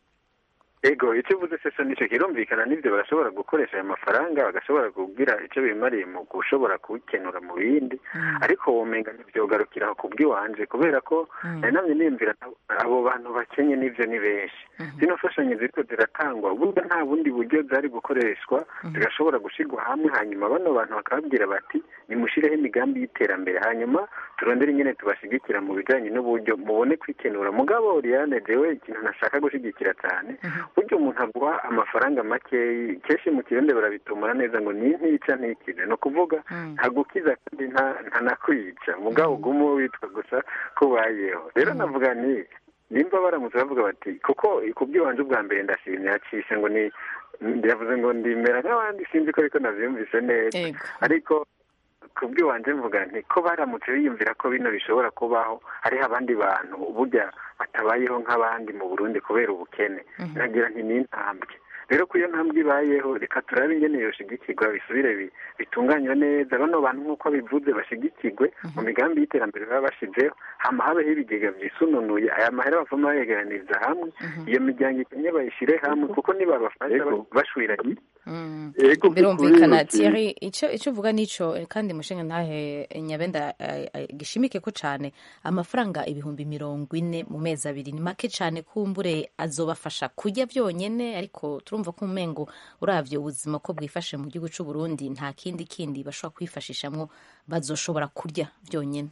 ego icyo uvuze se so nicyo kirumvikana n'ibyo barashobora gukoresha ayo mafaranga bagashobora kugira icyo bimariye mu gushobora kubikenura mu bindi ariko womenga ntibyogarukira ku bw'iwanje kubera ko nari namye niyumvira abo- abo bantu bakenye n'ibyo ni benshi zino mfashanyo ziriko ziratangwa burya nta bundi buryo zari gukoreshwa zigashobora gushirwa hamwe hanyuma bano bantu bakababwira bati nimushireho imigambi y'iterambere hanyuma turondere ingene tubashigikira mu bijanye n'uburyo mubone kwikenura mugabo Oriane jewe ikintu nashaka gushigikira cyane burya umuntu aguha amafaranga makeyi kenshi mu kirundi barabitumura neza ngo ni ntica ntikize ni ukuvuga ntagukiza kandi nta- ntanakwica mugabo ugume witwa gusa ko ubayeho rero navuga ni nimba baramutse bavuga bati kuko ku bw'iwanje ubwa mbere ndashimye yacishe ngo ni yavuze ngo ndimera nk'abandi sinzi ko ariko navyumvise neza Ego. ariko ku bw'iwanje mvuga nti ko baramutse biyumvira ko bino bishobora kubaho hariho abandi bantu burya batabayeho nk'abandi mu burundi kubera ubukene nagira nti ni intambwe rero ko iyo ntambwe ibayeho reka turabe ingene yoshigikirwa bisubire bi- bitunganywe neza bano bantu nk'uko bivuze bashigikirwe mu migambi y'iterambere baba bashizeho hama habeho ibigega vyisununuye aya mahera bavamo bayegeraniriza hamwe iyo miryango ikenye bayishire hamwe kuko nibabafasha bashwiranye Ego, birumvikana kuri- Thierry icyo icyo uvuga nico eh, kandi mushinga ntahe eh, nyabenda eh, eh, gishimike ko cane amafaranga ibihumbi mirongo ine mu mezi abiri ni make cane kumbure azobafasha kurya vyonyene ariko turumva ko umengo uravye ubuzima ko bwifashe mu gihugu c'u Burundi nta kindi kindi bashobora kwifashishamwo bazoshobora kurya vyonyene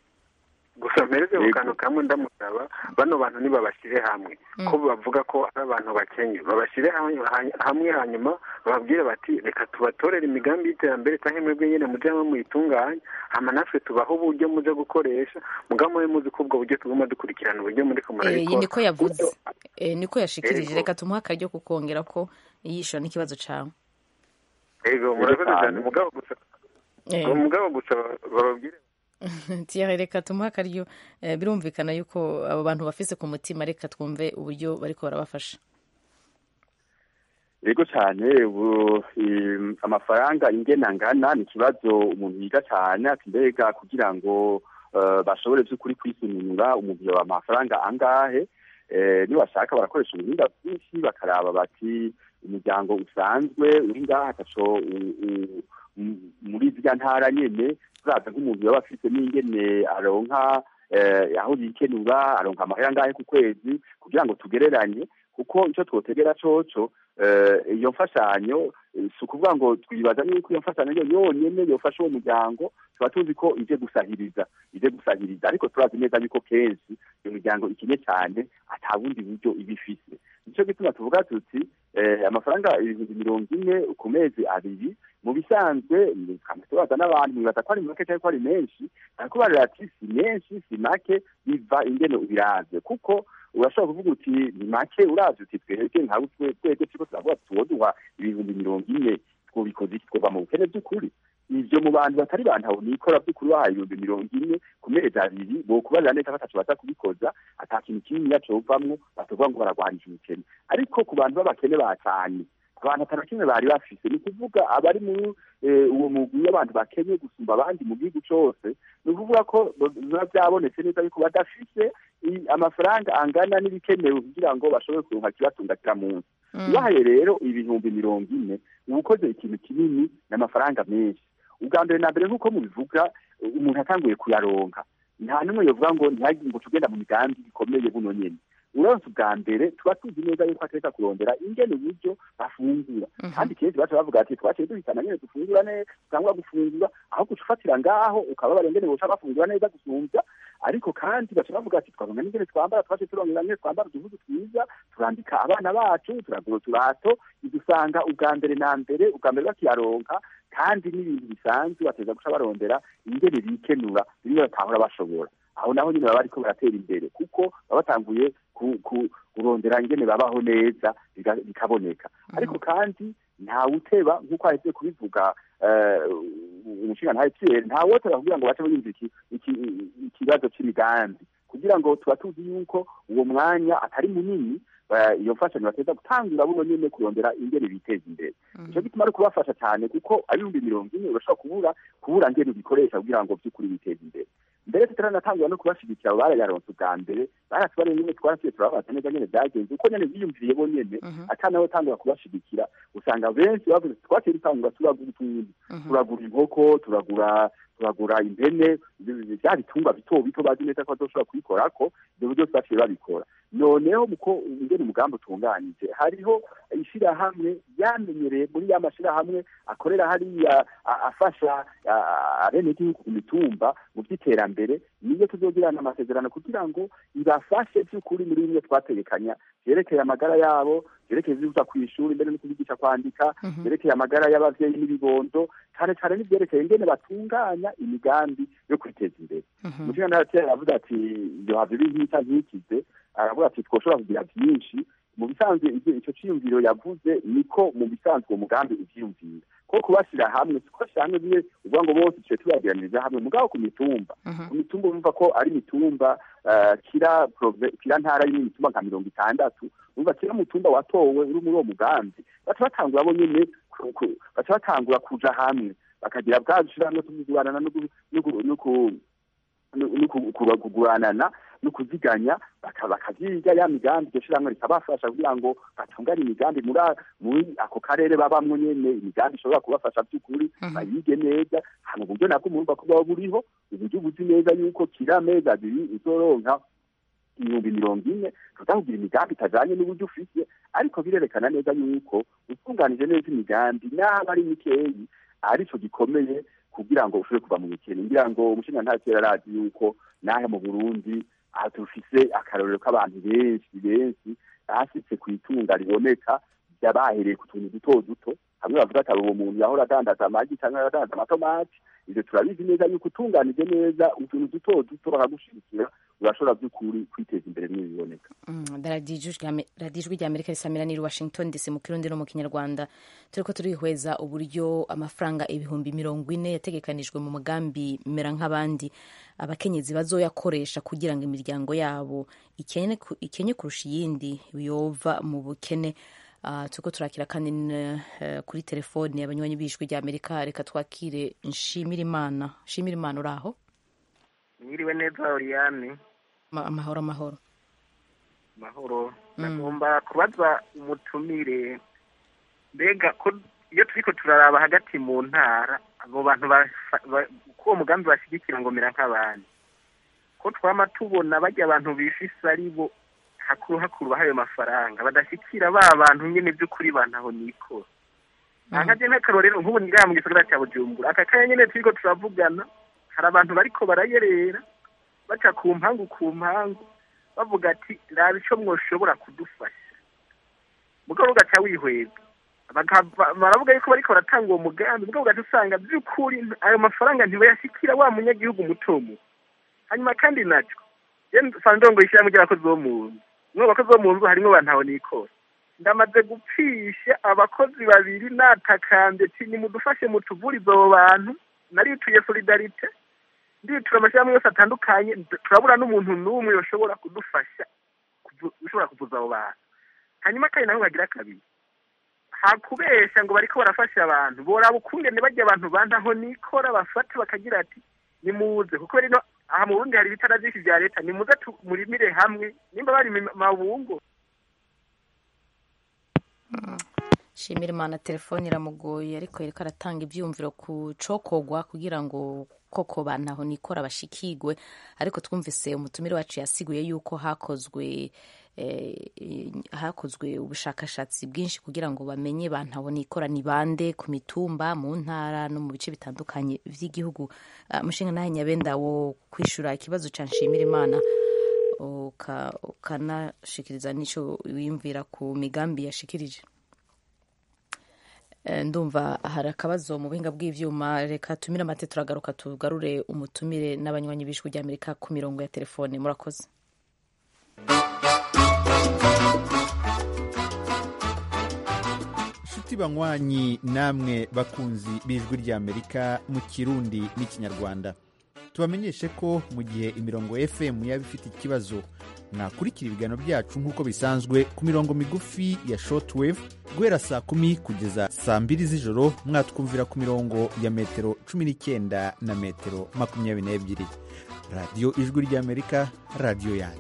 gusa mpereze ku kantu kamwe ndamusaba bano bantu nibabashyire hamwe ko bavuga ko ari abantu bakenye babashyire hamwe hamwe hanyuma bababwire bati reka tubatorere imigambi y'iterambere cyangwa mwebwe nyine mujye hamwe muyitunganye hama natwe tubaho uburyo muje gukoresha mugabo mube muzi ko ubwo buryo tuguma dukurikirana uburyo muri ko Eh, iyi murabikora niko yavuze Eh, niko yashikirije Ego. reka tumuhe akaryo kukongera ko yishura n'ikibazo cawe ego murakoze cyane mugabo gusa Eh. mugabo gusa bababwire Thierry reka tumuhe akaryo Eh, birumvikana yuko abo bantu bafise ku mutima reka twumve uburyo bariko barabafasha yego cyane ubu im, amafaranga ingena ngana ni ikibazo umuntu yiga cyane ati mbega kugira ngo eh, bashobore by'ukuri kwisununura umuntu yoba amafaranga angahe eh, nibashaka barakoresha ubuhinga bwinshi bakaraba bati umuryango usanzwe uri ngaha ataco u- u- m- muri zirya ntara nyene turaza nk'umuntu yoba afite n'ingene aronka eh, aho yikenura aronka amahera angahe ku kwezi kugira ngo tugereranye kuko icyo twotegera coco eh, iyo mfashanyo eh, si ukuvuga ngo twibaza yuko iyo mfashanyo yo yonyene yofasha uwo muryango tuba tuzi ko ije gusahiriza ije gusahiriza ariko turazi neza yuko kenshi iyo miryango ikenye cyane ata bundi buryo iba ifise nicyo gituma tuvuga tuti eh, amafaranga ibihumbi mirongo ine ku mezi abiri mu bisanzwe tubaza n'abantu mwibaza ko ari make cyangwa ko ari menshi ariko barira ati si menshi si make biva ingene ubiravye kuko urashobora kuvuga uti ni make uravye uti twebwe nkawe twebwe turiko turavuga tuwoduha ibihumbi mirongo ine twobikoze iki twova mu bukene by'ukuri ivyo mu bantu batari bantu nikora by'ukuri bahaye ibihumbi mirongo ine ku mezi abiri bokubarira neza ko ataco baza kubikoza ata kintu kininiya covamwo batovuga ngo baragwanisha ubukene ariko ku bantu b'abakene bacanye abantu atanu na kimwe bari bafise ni ukuvuga abari mu eh, uwo mugwi w'abantu bakenye gusumba abandi mu gihugu cose ni ukuvuga ko biba byabonetse neza yuko badafise i- amafaranga angana n'ibikenewe kugira ngo bashobore kuronka kibatunga kira munsi ubahaye rero ibihumbi mirongo ine uba ukoze ikintu kinini n'amafaranga menshi ubwa mbere na mbere nk'uko mubivuga umuntu atanguye kuyaronka nta n'umwe yovuga ngo ntihagire ngo tugenda mu migambi ikomeye buno nyene uronse ubwa mbere tuba tuzi neza yuko atereka kurondera ingene uburyo bafungura kandi kenshi baca bavuga ati twaciye duhitana nyene dufungura neza cyangwa gufungura aho guca ufatira ngaho ukaba barengene boca bafungura neza gusumvya ariko kandi baca bavuga ati twabona n'ingene twambara twaciye turongera nyene twambara uduhuzu twiza turambika abana bacu turagura uturato idusanga ubwa mbere na mbere ubwa mbere bakiyaronka kandi n'ibintu bisanzwe bateza guca barondera ingene bikenura bimwe batahora bashobora aho naho nyine baba bariko baratera imbere kuko baba batanguye ku- ku- kurondera ingene babaho neza biga- bikaboneka ariko kandi ntawe uteba nk'uko ahetse kubivuga eh, umushinga ntawe pierre ntawe woteba kugira ngo bace bumva iki- iki- ikibazo c'imigambi kugira ngo tuba tuzi yuko uwo mwanya atari munini ba- iyo mfashanyo bateza gutangura buno nyene kurondera ingene biteza imbere ico gituma ari kubafasha cyane kuko abihumbi mirongo ine urashobora kubura kubura ngene ubikoresha kugira ngo by'ukuri biteze imbere mbere tutaranatangura no kubashigikira abo barayaronse ubwa mbere baratubariye nyene twarasiye turababaza neza nyene byagenze uko nyene biyumviriye bo nyene ata nawe tangura kubashigikira usanga benshi bavuze twaciye dutangura turagura utuntu turagura inkoko turagura turagura impene bya bitungwa bito bito bazi neza ko bazoshobora kubikorako ibyo byose baciye babikora noneho muko ingene umugambi utunganyije hariho ishirahamwe yamenyereye muri ya mashirahamwe akorera hariya a- afasha a- abenegihugu ku mitumba mu by'iterambere niyo tuzogirana amasezerano kugira ngo ibafashe by'ukuri muri bimwe twategekanya vyerekeye amagara yabo vyerekeye ivyuza ku ishuri mbere no kubigisha kwandika vyerekeye amagara y'abavyeyi n'ibibondo cane cane n'ivyerekeye ingene batunganya imigambi yo kwiteza imbere umushinga ntaratera aravuga ati yohava ibi nkita ntikize aravuga ati twoshobora kugira vyinshi mu bisanzwe ivyo ico ciyumviro yavuze niko mu bisanzwe uwo mugambi uvyiyumvira ko kubashira hamwe si kubashira hamwe bimwe uvuga ngo bose tuce tubagiraniriza hamwe mugabo ku mitumba ku mitumba urumva ko ari imitumba eh, kira prove- kira ntara y'imitumba imitumba nka mirongo itandatu urumva kira mutumba watowe uri muri uwo mugambi baca batangura bo nyene ku- ku- baca batangura kuja hamwe bakagira bwa bushirahamwe tuguranana no ku- no ku- no ku- no- no ku- ku- kuguranana no kuziganya baka- bakavyiga ya migambi iryo shirahamwe rikabafasha kugira ngo batunganye imigambi muri a- muri ako karere babamwo nyene imigambi ishobora kubafasha by'ukuri bayige neza hano uburyo nabwo murumva ko buba buriho uburyo buzi neza yuko kira mezi abiri uzoronka ibihumbi mirongo ine tuzakugira imigambi itajanye n'uburyo ufise ariko birerekana neza yuko utunganije neza imigambi n'aba ari mikeyi arico gikomeye kugira ngo ushobore kuva mu bukene ngira ngo umushinga nta kera arazi yuko nahe mu burundi aha dufise akarorero k'abantu benshi benshi basitse ku itunga riboneka bahereye ku tuntu duto duto hamwe bavuga ati uwo muntu yahora adandaza amagi cyangwa adandaza amatomati ivyo turabizi neza yuko utunganije neza utuntu duto duto bakagushigikira urashobora by'ukuri kwiteza imbere n'ibiboneka radiyo ijwi rya amerika risamira ni washington dc mu kirundi no mu kinyarwanda turi ko turihweza uburyo amafaranga ibihumbi mirongo ine yategekanijwe mu mugambi mera nk'abandi abakenyezi bazoyakoresha kugira ngo imiryango yabo ikenye ku- ikenye kurusha iyindi yova mu bukene Uh, turiko turakira kandi n- eh, kuri telefoni abanywanyi b'ijwi rya amerika reka twakire nshimira imana nshimira imana uri aho mwiriwe neza oriyane Ma- amahoro amahoro mahoro nagomba kubaza umutumire mbega ko iyo turiko turaraba hagati mu ntara abo bantu bafa- ba- ko uwo mugambi bashyigikira ngo mera nk'abandi ko twama tubona bajya abantu bifise ari bo hakuru hakuru bahayo mafaranga badashyikira ba bantu nyene by'ukuri bantaho nikora nkaje nk'akarorero nk'ubu ngaha mu gisagara cya bujumbura aka kanya nyene turiko turavugana hari abantu bariko barayerera baca ku mpangu ku mpangu bavuga ati raba ico mwoshobora kudufasha mugabo ugaca wihweza Bakava- baravuga yuko bariko baratanga uwo mugambi mugabo ugaca usanga by'ukuri ayo mafaranga ntibayashikira wa munyagihugu muto muto hanyuma kandi naco je nsanzwe ndongo ishyirahamwe ry'abakozi bo mu nzu mwe bakozi bo mu nzu harimwo bantaho nikora ndamaze gupfisha abakozi babiri natakambye ati nimudufashe mutuvurize abo bantu narituye solidarite nditura amashyirahamwe yose atandukanye nd- turabura n'umuntu n'umwe yoshobora kudufasha kuvu- ushobora kuvuza abo bantu hanyuma kandi naho bagira kabiri hakubesha ngo bariko barafasha abantu boraba ukungene bajya abantu bantaho nikora bafate bakagira ati nimuze kuko rino aha mu burundi hari ibitara byinshi bya leta nimuze murimire hamwe nimba bari mu mabungo shimira imana telefone iramugoye ariko yereka aratanga ibyiyumviro ku cokogwa kugira ngo koko bantaho nikora bashikigwe ariko twumvise umutumire wacu yasiguye yuko hakozwe eh, hakozwe ubushakashatsi bwinshi kugira ngo bamenye bantaho nikora ni bande ku mitumba mu ntara no mu bice bitandukanye by'igihugu Ah, mushinga nawe nyabenda wo kwishura ikibazo ca nshimira imana uka- ukanashikiriza n'ico wiyumvira ku migambi yashikirije Eh, ndumva hari akabazo mu buhinga bw'ivyuma reka tumire amate turagaruka tugarure umutumire n'abanywanyi b'ijwi rya amerika ku mirongo ya telefone murakoze nshuti banywanyi namwe bakunzi b'ijwi ry'amerika mu kirundi n'ikinyarwanda tubamenyeshe ko mu gihe imirongo fm yaba ifite ikibazo mwakurikira ibiganiro byacu nk'uko bisanzwe ku mirongo migufi ya shortwave guhera saa kumi kugeza saa mbiri z'ijoro mwatwumvira ku mirongo ya metero cumi n'icyenda na metero makumyabiri n'ebyiri radiyo ijwi ry'amerika radiyo yanyu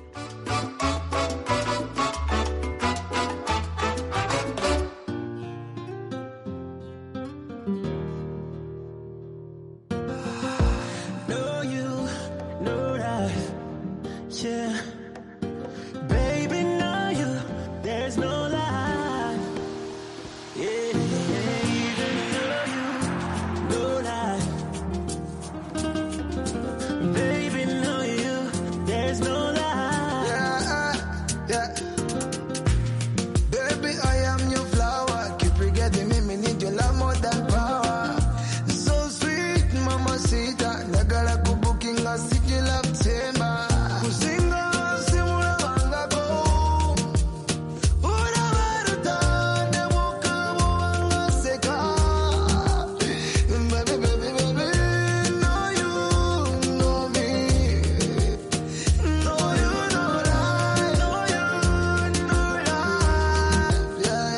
Know you, know that, yeah. Baby, know you, there's no lie. Yeah, even know you, know that. Baby, know you, there's no lie. Yeah, yeah. Baby, I am your flower. Keep forgetting me, me need your love more than power. So sweet, mama sita. Nagala kubukinga city love tema. Kusinga simula wangako. Ura waruta, nebuka wanga seka. Baby, baby, baby, know you, know me. Know you, know that. Know you, know that. Yeah,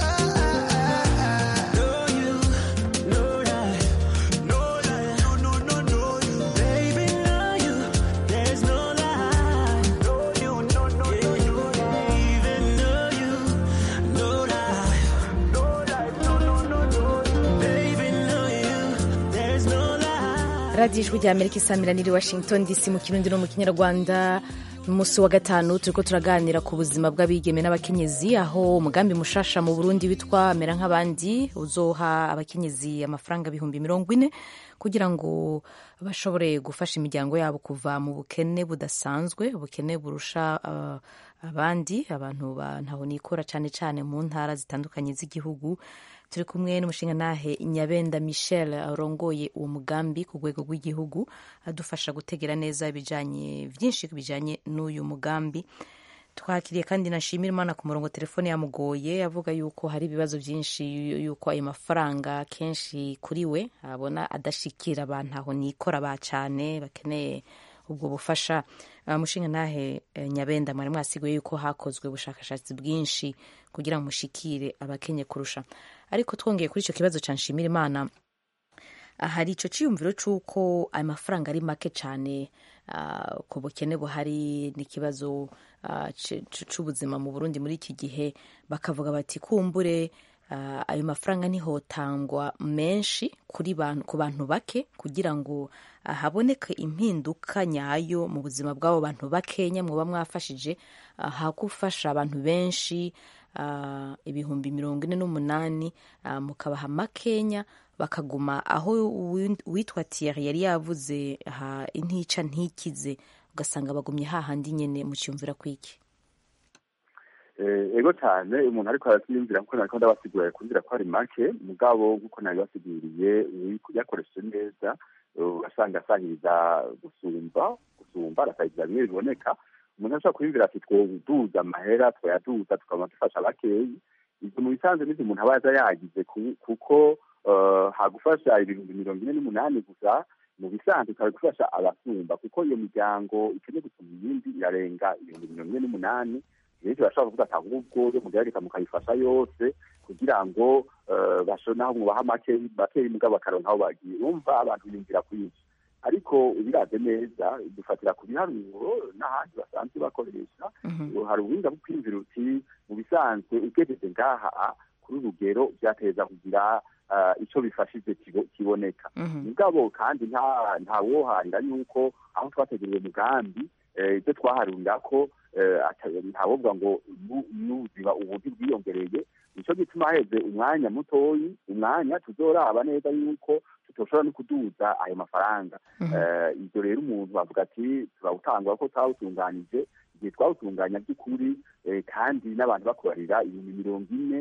yeah. Know you, know that, know that, no, no, no, know you. Baby, know you, there's no lie. Know you, no, no, no, know that. Even know you, know that, know that, no, no, no, know you. Baby, know you, there's no lie. radiyo ijwi rya amerika isamirana washington dc mu kirundi no mu kinyarwanda umunsi wa gatanu turiko turaganira ku buzima bw'abigeme n'abakenyezi aho umugambi mushasha mu burundi witwa mera nk'abandi uzoha abakenyezi amafaranga ibihumbi mirongo ine kugira ngo bashobore gufasha imiryango yabo kuva mu bukene budasanzwe ubukene burusha uh, abandi abantu ba ntaho nikora cyane cyane mu ntara zitandukanye z'igihugu turi kumwe n'umushingantahe nyabenda michel arongoye uwo mugambi ku rwego rw'igihugu adufasha gutegera neza ibijanye byinshi bijanye n'uyu mugambi twakiriye kandi na Nshimirimana ku murongo telefone yamugoye avuga yuko hari ibibazo byinshi yuko ayo mafaranga kenshi kuri we abona adashikira abantu aho nikora ba cyane bakeneye ubwo bufasha uh, mushinga nahe eh, nyabenda mwari mwasiguye yuko hakozwe ubushakashatsi bwinshi kugira ngo mushikire abakenye kurusha ariko twongeye kuri icyo kibazo cya Nshimirimana hari icyo cyiyumviro cy'uko ayo mafaranga ari make cyane uh, ku bukene buhari n'ikibazo uh, cy'ubuzima mu burundi muri iki gihe bakavuga bati kumbure uh, ayo mafaranga ntihotangwa menshi kuri bantu, ku bantu bake kugira ngo uh, haboneke impinduka nyayo mu buzima bw'abo bantu bakenya muba mwafashije uh, hakufasha abantu benshi uh, ibihumbi mirongo ine n'umunani uh, mukabaha makenya bakaguma aho uwitwa Thierry yari yavuze ha intica ntikize ugasanga bagumye hahandi nyene mucyumvira kwiki ego cyane umuntu ariko arabyiyumvira kuko nariko ndabasigurira kumbwira ko ari make mugabo nk'uko nabibasiguriye yakoresheje neza ugasanga asahiriza gusumba gusumba arasahiriza bimwe biboneka umuntu ashobora kwiyumvira ati twoduza amahera twayaduza tukaba dufasha bakeyi ibyo mu bisanzwe n'ibyo umuntu aba yaza yagize kuko hagufasha ibihumbi mirongo ine n'umunani gusa mu bisanzwe ikaba gufasha abasumba kuko iyo miryango ikeneye gusumba iyindi irarenga ibihumbi mirongo ine n'umunani benshi bashobora kuvuga ati ahubwo yo mugerageza mukayifasha yose kugira ngo naho mwubaha makeyi mugabo bakaronka aho bagiye wumva abantu biyumvira kwinshi ariko ubiraze neza dufatira ku biharuro n'ahandi basanzwe bakoresha hari ubuhinga bwo kwiyumvira uti mu bisanzwe ugejeje ngaha kuri urugero byateza kugira icyo bifashije kiboneka mugabo kandi nta woharira yuko aho twateguriwe umugambi ibyo twaharurira ko ntawovuga ngo n'ubuzima ubundi bwiyongereye nicyo gituma haheze umwanya mutoyi umwanya tuzoraba neza yuko tutoshobora no kuduza ayo mafaranga ibyo rero umuntu avuga ati turawutangwa ko twawutunganije igihe twawutunganya by'ukuri kandi n'abantu bakorera ibihumbi mirongo ine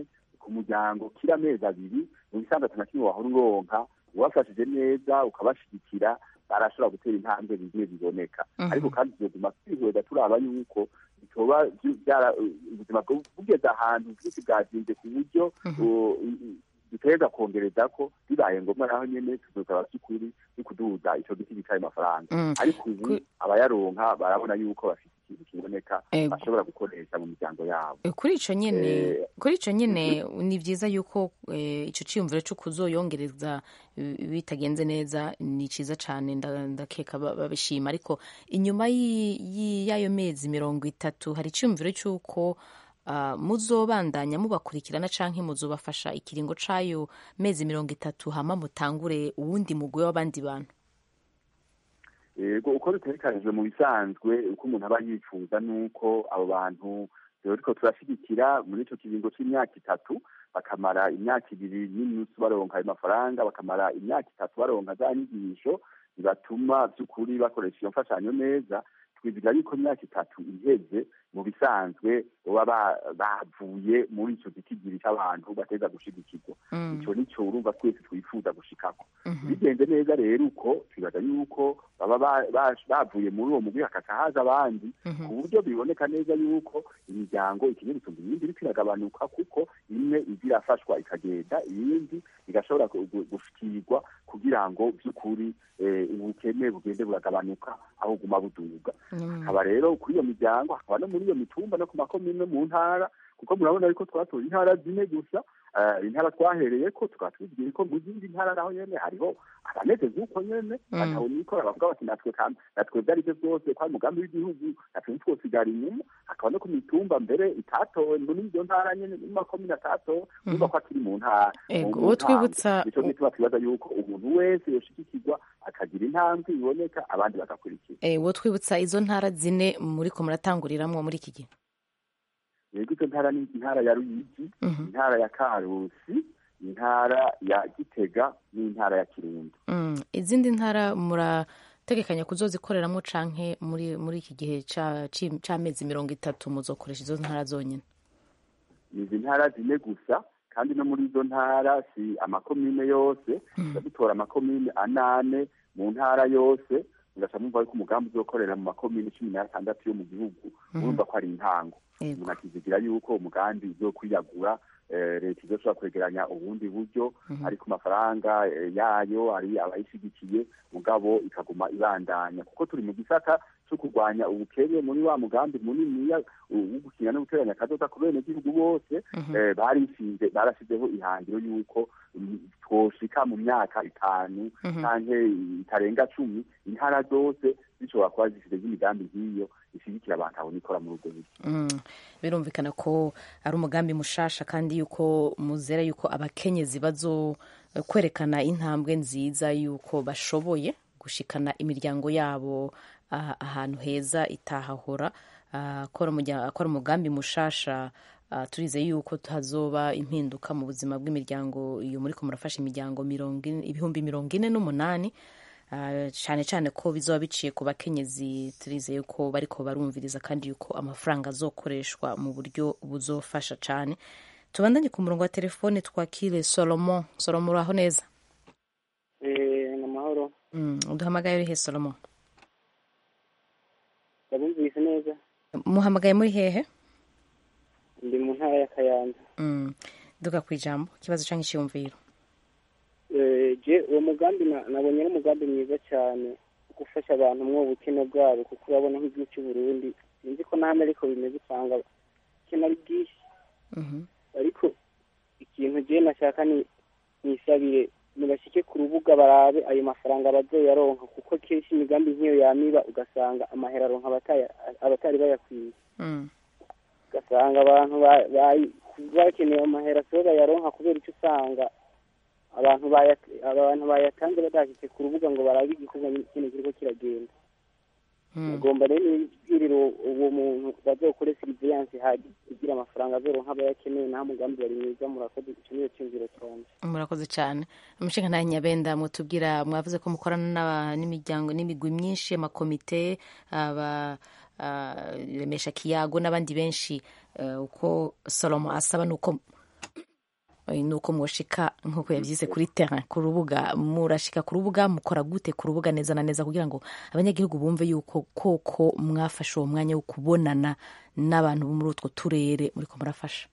ku muryango kira amezi abiri mu bisanzwe atana kimwe wahora uronka ubafashije neza ukabashigikira barashobora gutera intambwe bigiye biboneka Mhm. ariko kandi tuzoguma twihweza turaba yuko bitoba byu- byara- ubuzima bwo- bugeze ahantu bwinshi bwazinze ku buryo uh, dutegereza kongereza ko bibaye ngombwa naho nyene tuzosaba by'ukuri no kuduza ico giti gicaye amafaranga Mm. ariko ubu abayaronka barabona yuko bafite ikintu kiboneka Ego. bashobora gukoresha mu miryango yabo Eh, kuri ico nyene Eh, kuri ico nyene ni vyiza yuko eh, ico ciyumviro co kuzoyongereza eh, bitagenze neza ni ciza cane nda- ndakeka ba- babishima ariko inyuma y'i- y'i- y'ayo mezi mirongo itatu hari iciyumviro c'uko ah, muzobandanya mubakurikirana canke muzobafasha ikiringo c'ayo mezi mirongo itatu hama mutangure uwundi mugwi w'abandi bantu yego uko bitegekanijwe mu bisanzwe uko umuntu aba yifuza nuko abo bantu turiko turashigikira muri ico kiringo c'imyaka itatu bakamara imyaka ibiri n'inusu baronka ayo mafaranga bakamara imyaka itatu baronka za nyigisho bibatuma by'ukuri bakoresha iyo mfashanyo neza twiziga yuko imyaka itatu iheze mu bisanzwe baba ba- bavuye muri ico gitigiri c'abantu bateza gushigikirwa Mm. ico nico urumva twese twifuza gushikako bigenze neza rero uko twibaza yuko baba ba- ba- bavuye muri uwo mugwi hakaca haza abandi Mhm. ku buryo biboneka neza yuko imiryango ikeneye gusumba iyindi iriko iragabanuka kuko imwe iza irafashwa ikagenda iyindi igashobora gu- gu- gushikirwa kugira ngo by'ukuri eh, ubukene bugende buragabanuka aho buguma buduga hakaba rero kuri iyo miryango hakaba no muri iyo mitumba no ku makomine mu ntara kuko murabona yuko twatoye intara zine gusa eh, intara twahereye ko tukaba tubibwiye ko mu zindi ntara naho nyene hariho abameze nk'uko nyene Mm. bataho nikora bavuga bati natwe kam- natwe ibyo arivyo byose ko ari umugambi w'igihugu natwe ntitwosigara inyuma hakaba no ku mitumba mbere itatowe muri izo ntara nyene mu makomine atatowe urumva ko akiri mu ntara Ego, mu- mu uwo ntambwe. twibutsa- nico gituma twibaza yuko umuntu wese yoshigikirwa akagira intambwe iboneka abandi bagakurikira Eh, wo twibutsa izo ntara zine muriko muratanguriramwo muri iki gihe yego izo ntara ni intara ya ruyigi Mhm. intara ya karusi intara ya gitega n'intara ya kirundo Mm, izindi ntara murategekanya kuzozikoreramwo canke muri muri iki gihe ca- ci- c'amezi mirongo itatu muzokoresha izo ntara zonyene ni izi ntara zine gusa kandi no muri izo ntara si amakomine yose tuba dutora amakomine anane mu ntara yose mugaca mwumva yuko umugambi uzokorera mu makomine cumi n'atandatu yo mu gihugu Mhm. urumva ko ari intango Yego. umuntu akizigira yuko umugambi uzokwiyagura eh, leta izoshobora kwegeranya ubundi buryo Mhm. ariko amafaranga eh, yayo ari abayishigikiye mugabo ikaguma ibandanya kuko turi mu gisata cyo kurwanya ubukene muri wa mugambi muniniya wo gukinya no guteranya akadoda ku benegihugu bose Mhm. eh, barishinze barashyizeho ihangiro y'uko mm, twoshika mu myaka itanu Mhm. canke itarenga cumi intara zose zishobora kuba zifite imigambi nk'iyo ishigikira abantu aho nikora muri ubwo buryo Mm, birumvikana ko ari umugambi mushasha kandi yuko muzera yuko abakenyezi bazo kwerekana intambwe nziza yuko bashoboye gushikana imiryango yabo ah, ahantu heza itahahora Ah, akora umurya- akora umugambi mushasha ah, turizeye yuko hazoba impinduka mu buzima bw'imiryango iyo muriko murafasha imiryango mirongo ine- ibihumbi mirongo ine n'umunani Ah, cyane cyane ko bizoba biciye ku bakenyezi turizeye ko bariko barumviriza kandi yuko amafaranga azokoreshwa mu buryo buzofasha cyane tubandanye ku murongo wa telefone twakire solomon solomon uraho neza Eh, ni amahoro mm, uduhamagaye urihe solomon ndabumvise neza muhamagaye muri hehe ndi mu ntara ya kayanza mm, duga ku ijambo ikibazo cyangwa icyiyumviro Eh, je uwo mugambi na- nabonye ari umugambi mwiza cyane wo gufasha abantu mwo ubukene bwabo kuko urabona nk'igihugu cy'u Burundi sinzi ko n'ahandi ariko bimeze usanga ubukene ari bwinshi ariko ikintu je nashaka ni nisabire nibashike ku rubuga barabe ayo mafaranga bazoyaronka kuko kenshi imigambi nk'iyo yamiba ugasanga amahera aronka abataya- abatari bayakwiye Mm, ugasanga abantu ba- bayi- bakeneye amahera sibo bayaronka kubera icyo usanga abantu baya- abantu bayatanze badashyize ku rubuga ngo barabe igikorwa nyine kiriko kiragenda mm. agomba rero ibwiriro uwo muntu bazokore siriviyanse hadi kugira amafaranga azoronka abayakeneye naho umugambi wari mwiza murakoze ico niyo cyumviro cyanje murakoze cyane umushinga nta nyabenda mutubwira mwavuze ko mukorana n'aba- n'imiryango n'imigwi myinshi amakomite aba ah, remesha kiyago n'abandi benshi eh, uko salomo asaba nuko eh, nuko mwoshika nk'uko yavyise kuri terrain ku rubuga murashika ku rubuga mukora gute ku rubuga neza na neza kugira ngo abanyagihugu bumve yuko koko mwafashe uwo mwanya wo kubonana n'abantu bo muri utwo turere muriko murafasha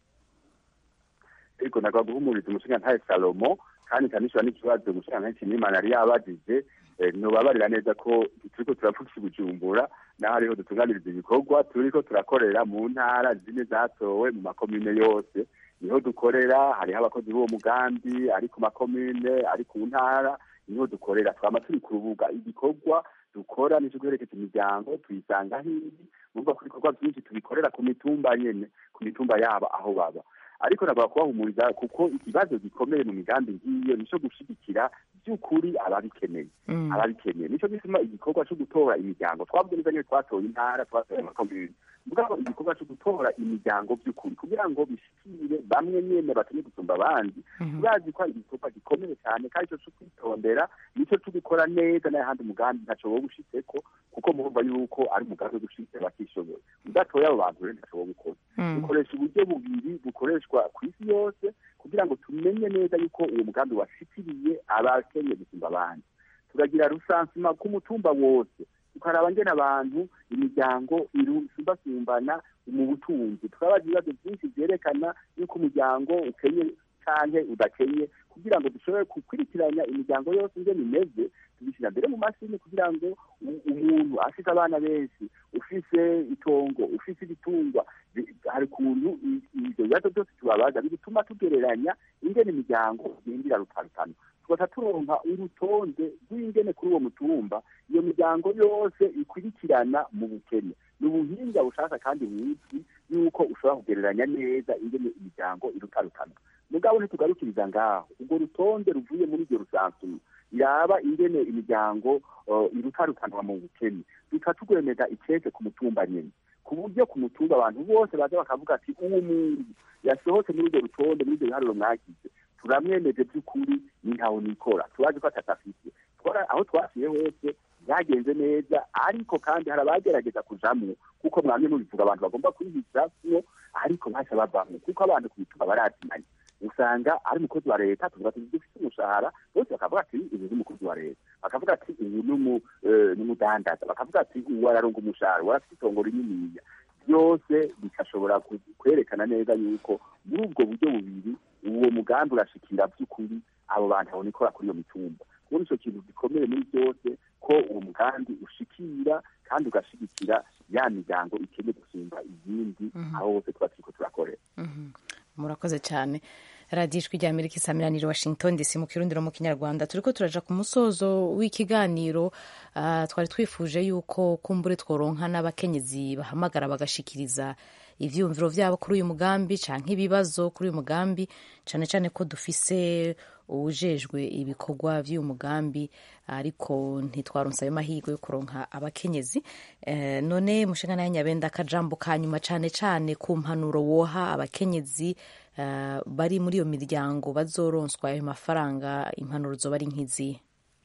ariko nagwa guhumuriza umushingantahe salomo kandi kanishura n'ikibazo umushingantahe kinimana yari yabajije eh, nobabarira neza ko turiko turapfukisha ibujumbura naho ariho dutunganiriza ibikorwa turiko turakorera mu ntara zine zatowe mu makomine yose niho dukorera hariho abakozi b'uwo mugambi ari ku makomine ari ku ntara niho dukorera twama turi ku rubuga igikorwa dukora nico guherekeza imiryango tuyisanga hirya numva ko ibikorwa byinshi tubikorera ku mitumba nyene ku mitumba yabo aho baba ariko nagomba kubahumuriza kuko ikibazo gikomeye mu migambi nk'iyo nico gushigikira by'ukuri ababikeneye Mm. ababikeneye nico gituma igikorwa cyo gutora imiryango twavuze neza niyo twatoye intara twatoye amakomune mugabo igikorwa cyo gutora imiryango by'ukuri kugira ngo bishikire bamwe nyene bakeneye gusumba abandi turazi ko ari igikorwa gikomeye cyane kandi ico cyo kwitondera nico tugikora neza n'ahandi umugambi ntaco wowe ushitseko kuko murumva yuko ari umugambi wo gushitse batishoboye udatoye abo bantu rero ntaco wowe ukora dukoresha uburyo bubiri bukoreshwa ku isi yose kugira ngo tumenye neza yuko uwo mugambi washikiriye abakenye gusumba abandi turagira rusansima ku mutumba wose tukaraba ngene abantu imiryango isumbasumbana mu butunzi tukabaza ibibazo byinshi vyerekana yuko umuryango ukenye canke udakenye kugira ngo dushobore gukurikiranya imiryango yose ingene imeze tubishyira mbere mu mashini kugira ngo u- umuntu afite abana benshi ufise itongo ufise ibitungwa bi- hari ukuntu i- ivyo bibazo byose tubabaza bituma tugereranya ingene imiryango igendera rutarutano tugaca turonka urutonde rw'ingene kuri uwo mutumba iyo miryango yose ikurikirana mu bukene ni ubuhinga bushaka kandi buzwi yuko ushobora kugereranya neza ingene imiryango irutarutana mugabo ntitugarukiriza ngaho urwo rutonde ruvuye muri iryo rusansuma iraba ingene imiryango uh, irutarutanwa mu bukene duca tugwemeza icese ku mutumba nyene ku buryo ku mutumba abantu bose baza bakavuga ati uwo muntu yasohotse muri urwo rutonde muri ibyo biharuro mwagize turamwemeje by'ukuri ni ntaho nikora turazi ko atatafise twara aho twasiye hose byagenze neza ariko kandi hari abagerageza kujamwo kuko mwamye mubivuga abantu bagomba kwihisamwo ariko baca bavamwo kuko abantu ku mitumba barazimanye usanga ari umukozi wa leta tuvuga ati dufite umushahara bose bakavuga ati uyu ni umukozi wa leta bakavuga ati uyu ni umu- eh, ni umudandaza bakavuga ati uyu araronga umushahara uwo arafite itongo rininiya byose bigashobora ku- kwerekana neza yuko muri ubwo buryo bubiri uwo mugambi urashikira by'ukuri abo bantu babona ikora kuri iyo mitumba kubona ico kintu gikomeye muri byose ko uwo mugambi ushikira kandi ugashigikira ya miryango ikeneye gusumba izindi aho hose tuba turiko turakorera murakoze cyane radiyo ijwi rya amerika isamiraniye washington dc mu kirundiro mu kinyarwanda turiko turaja ku musozo w'ikiganiro ah, twari twifuje yuko kumbure tworonka n'abakenyezi bahamagara bagashikiriza ivyiyumviro vyabo kuri uyu mugambi canke ibibazo kuri uyu mugambi cane cane ko dufise uwujejwe ibikorwa vy'uyu mugambi ariko ntitwaronse ayo mahirwe yo kuronka abakenyezi eh, none mushingana ya nyabenda akajambo ka nyuma cane cane ku mpanuro woha abakenyezi eh, bari muri iyo miryango bazoronswa ayo mafaranga impanuro zoba ari nk'izihe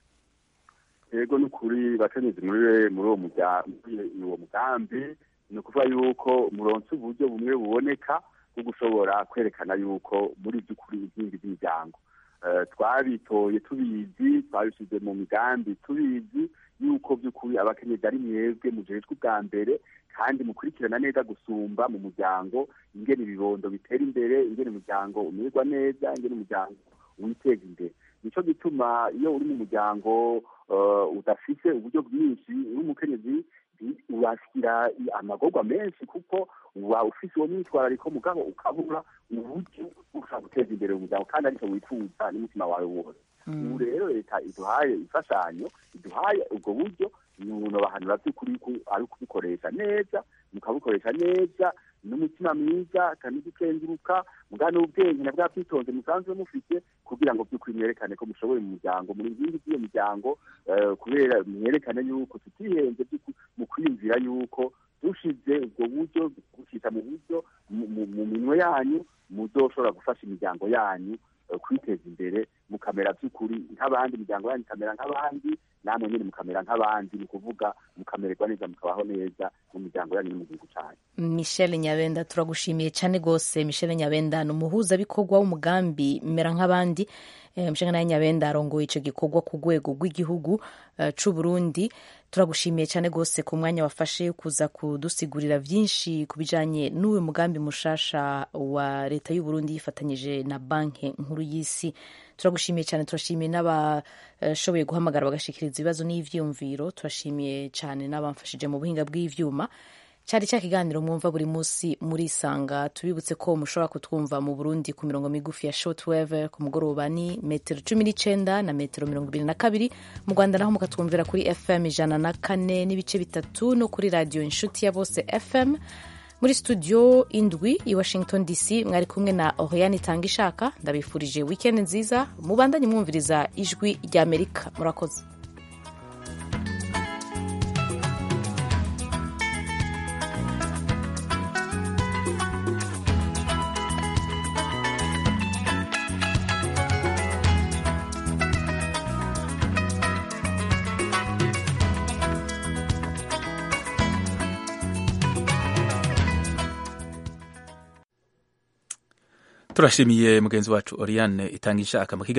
yego ni ukuri bakenyezi muri muri uwo murya- muri uwo mugambi ni ukuvuga yuko muronse uburyo bumwe buboneka bwo gushobora kwerekana yuko muri by'ukuri inkingi z'imiryango Eh, twabitoye tubizi twabishyize mu migambi tubizi yuko by'ukuri abakenyezi ari mwebwe mujejwe ubwa mbere kandi mukurikirana neza gusumba mu muryango ingene ibibondo bitera imbere ingene umuryango umererwa neza ingene umuryango witeza imbere nico gituma iyo uri mu muryango eh, udafise uburyo bwinshi uri umukenyezi bi- urashyira amagorwa menshi kuko uba ufise uwo mwitwarariko mugabo ukabura uburyo ushobora guteza imbere umuryango kandi aricyo wifuza n'umutima wawe wose ubu rero leta iduhaye imfashanyo iduhaye ubwo buryo umuntu bahanura by'ukuri ko ari ukubikoresha neza mukabukoresha neza n'umutima mwiza kandi gukenguruka muga n'ubwenge na bwa bwitonze musanzwe mufite kugira ngo by'ukuri mwerekane ko mushoboye mu muryango muri nkingi z'iyo miryango eh, kubera mwerekane yuko tutihenze by'ukuri mu kwiyumvira yuko dushize ubwo buryo gushyira mu buryo mu- mu- mu minwe yanyu muzoshobora gufasha imiryango yanyu eh, kwiteza imbere mukamera by'ukuri nk'abandi imiryango yanyu ikamera nk'abandi namwe nyine mukamera nk'abandi ni ukuvuga mukamererwa neza mukabaho neza mu miryango yanyu no mu gihugu cyanyu michel nyabenda turagushimiye cyane rwose michel nyabenda ni umuhuzabikorwa w'umugambi mera nk'abandi Eh, michel nawe nyabenda arongoye icyo gikorwa ku rwego rw'igihugu eh, c'u burundi turagushimiye cyane rwose ku mwanya wafashe kuza kudusigurira byinshi ku bijanye n'uyu mugambi mushasha wa leta y'u burundi yifatanyije na banki nkuru y'isi turagushimiye cyane turashimiye n'abashoboye guhamagara bagashikiriza ibibazo n'ivyiyumviro turashimiye cyane n'abamfashije mu buhinga bw'ivyuma cyari cya kiganiro mwumva buri munsi murisanga tubibutse ko mushobora kutwumva mu burundi ku mirongo migufi ya shortwave ku mugoroba ni metero cumi n'icenda na metero mirongo ibiri na kabiri mu rwanda naho mukatwumvira kuri fm ijana na kane n'ibice bitatu no kuri radiyo inshuti ya bose fm muri studio indwi i washington dc mwari kumwe na oriane itanga ishaka ndabifurije weekend nziza mubandanye mwumviriza ijwi ry'amerika murakoze turashimiye mugenzi wacu oriane itanga ishaka mu kiganiro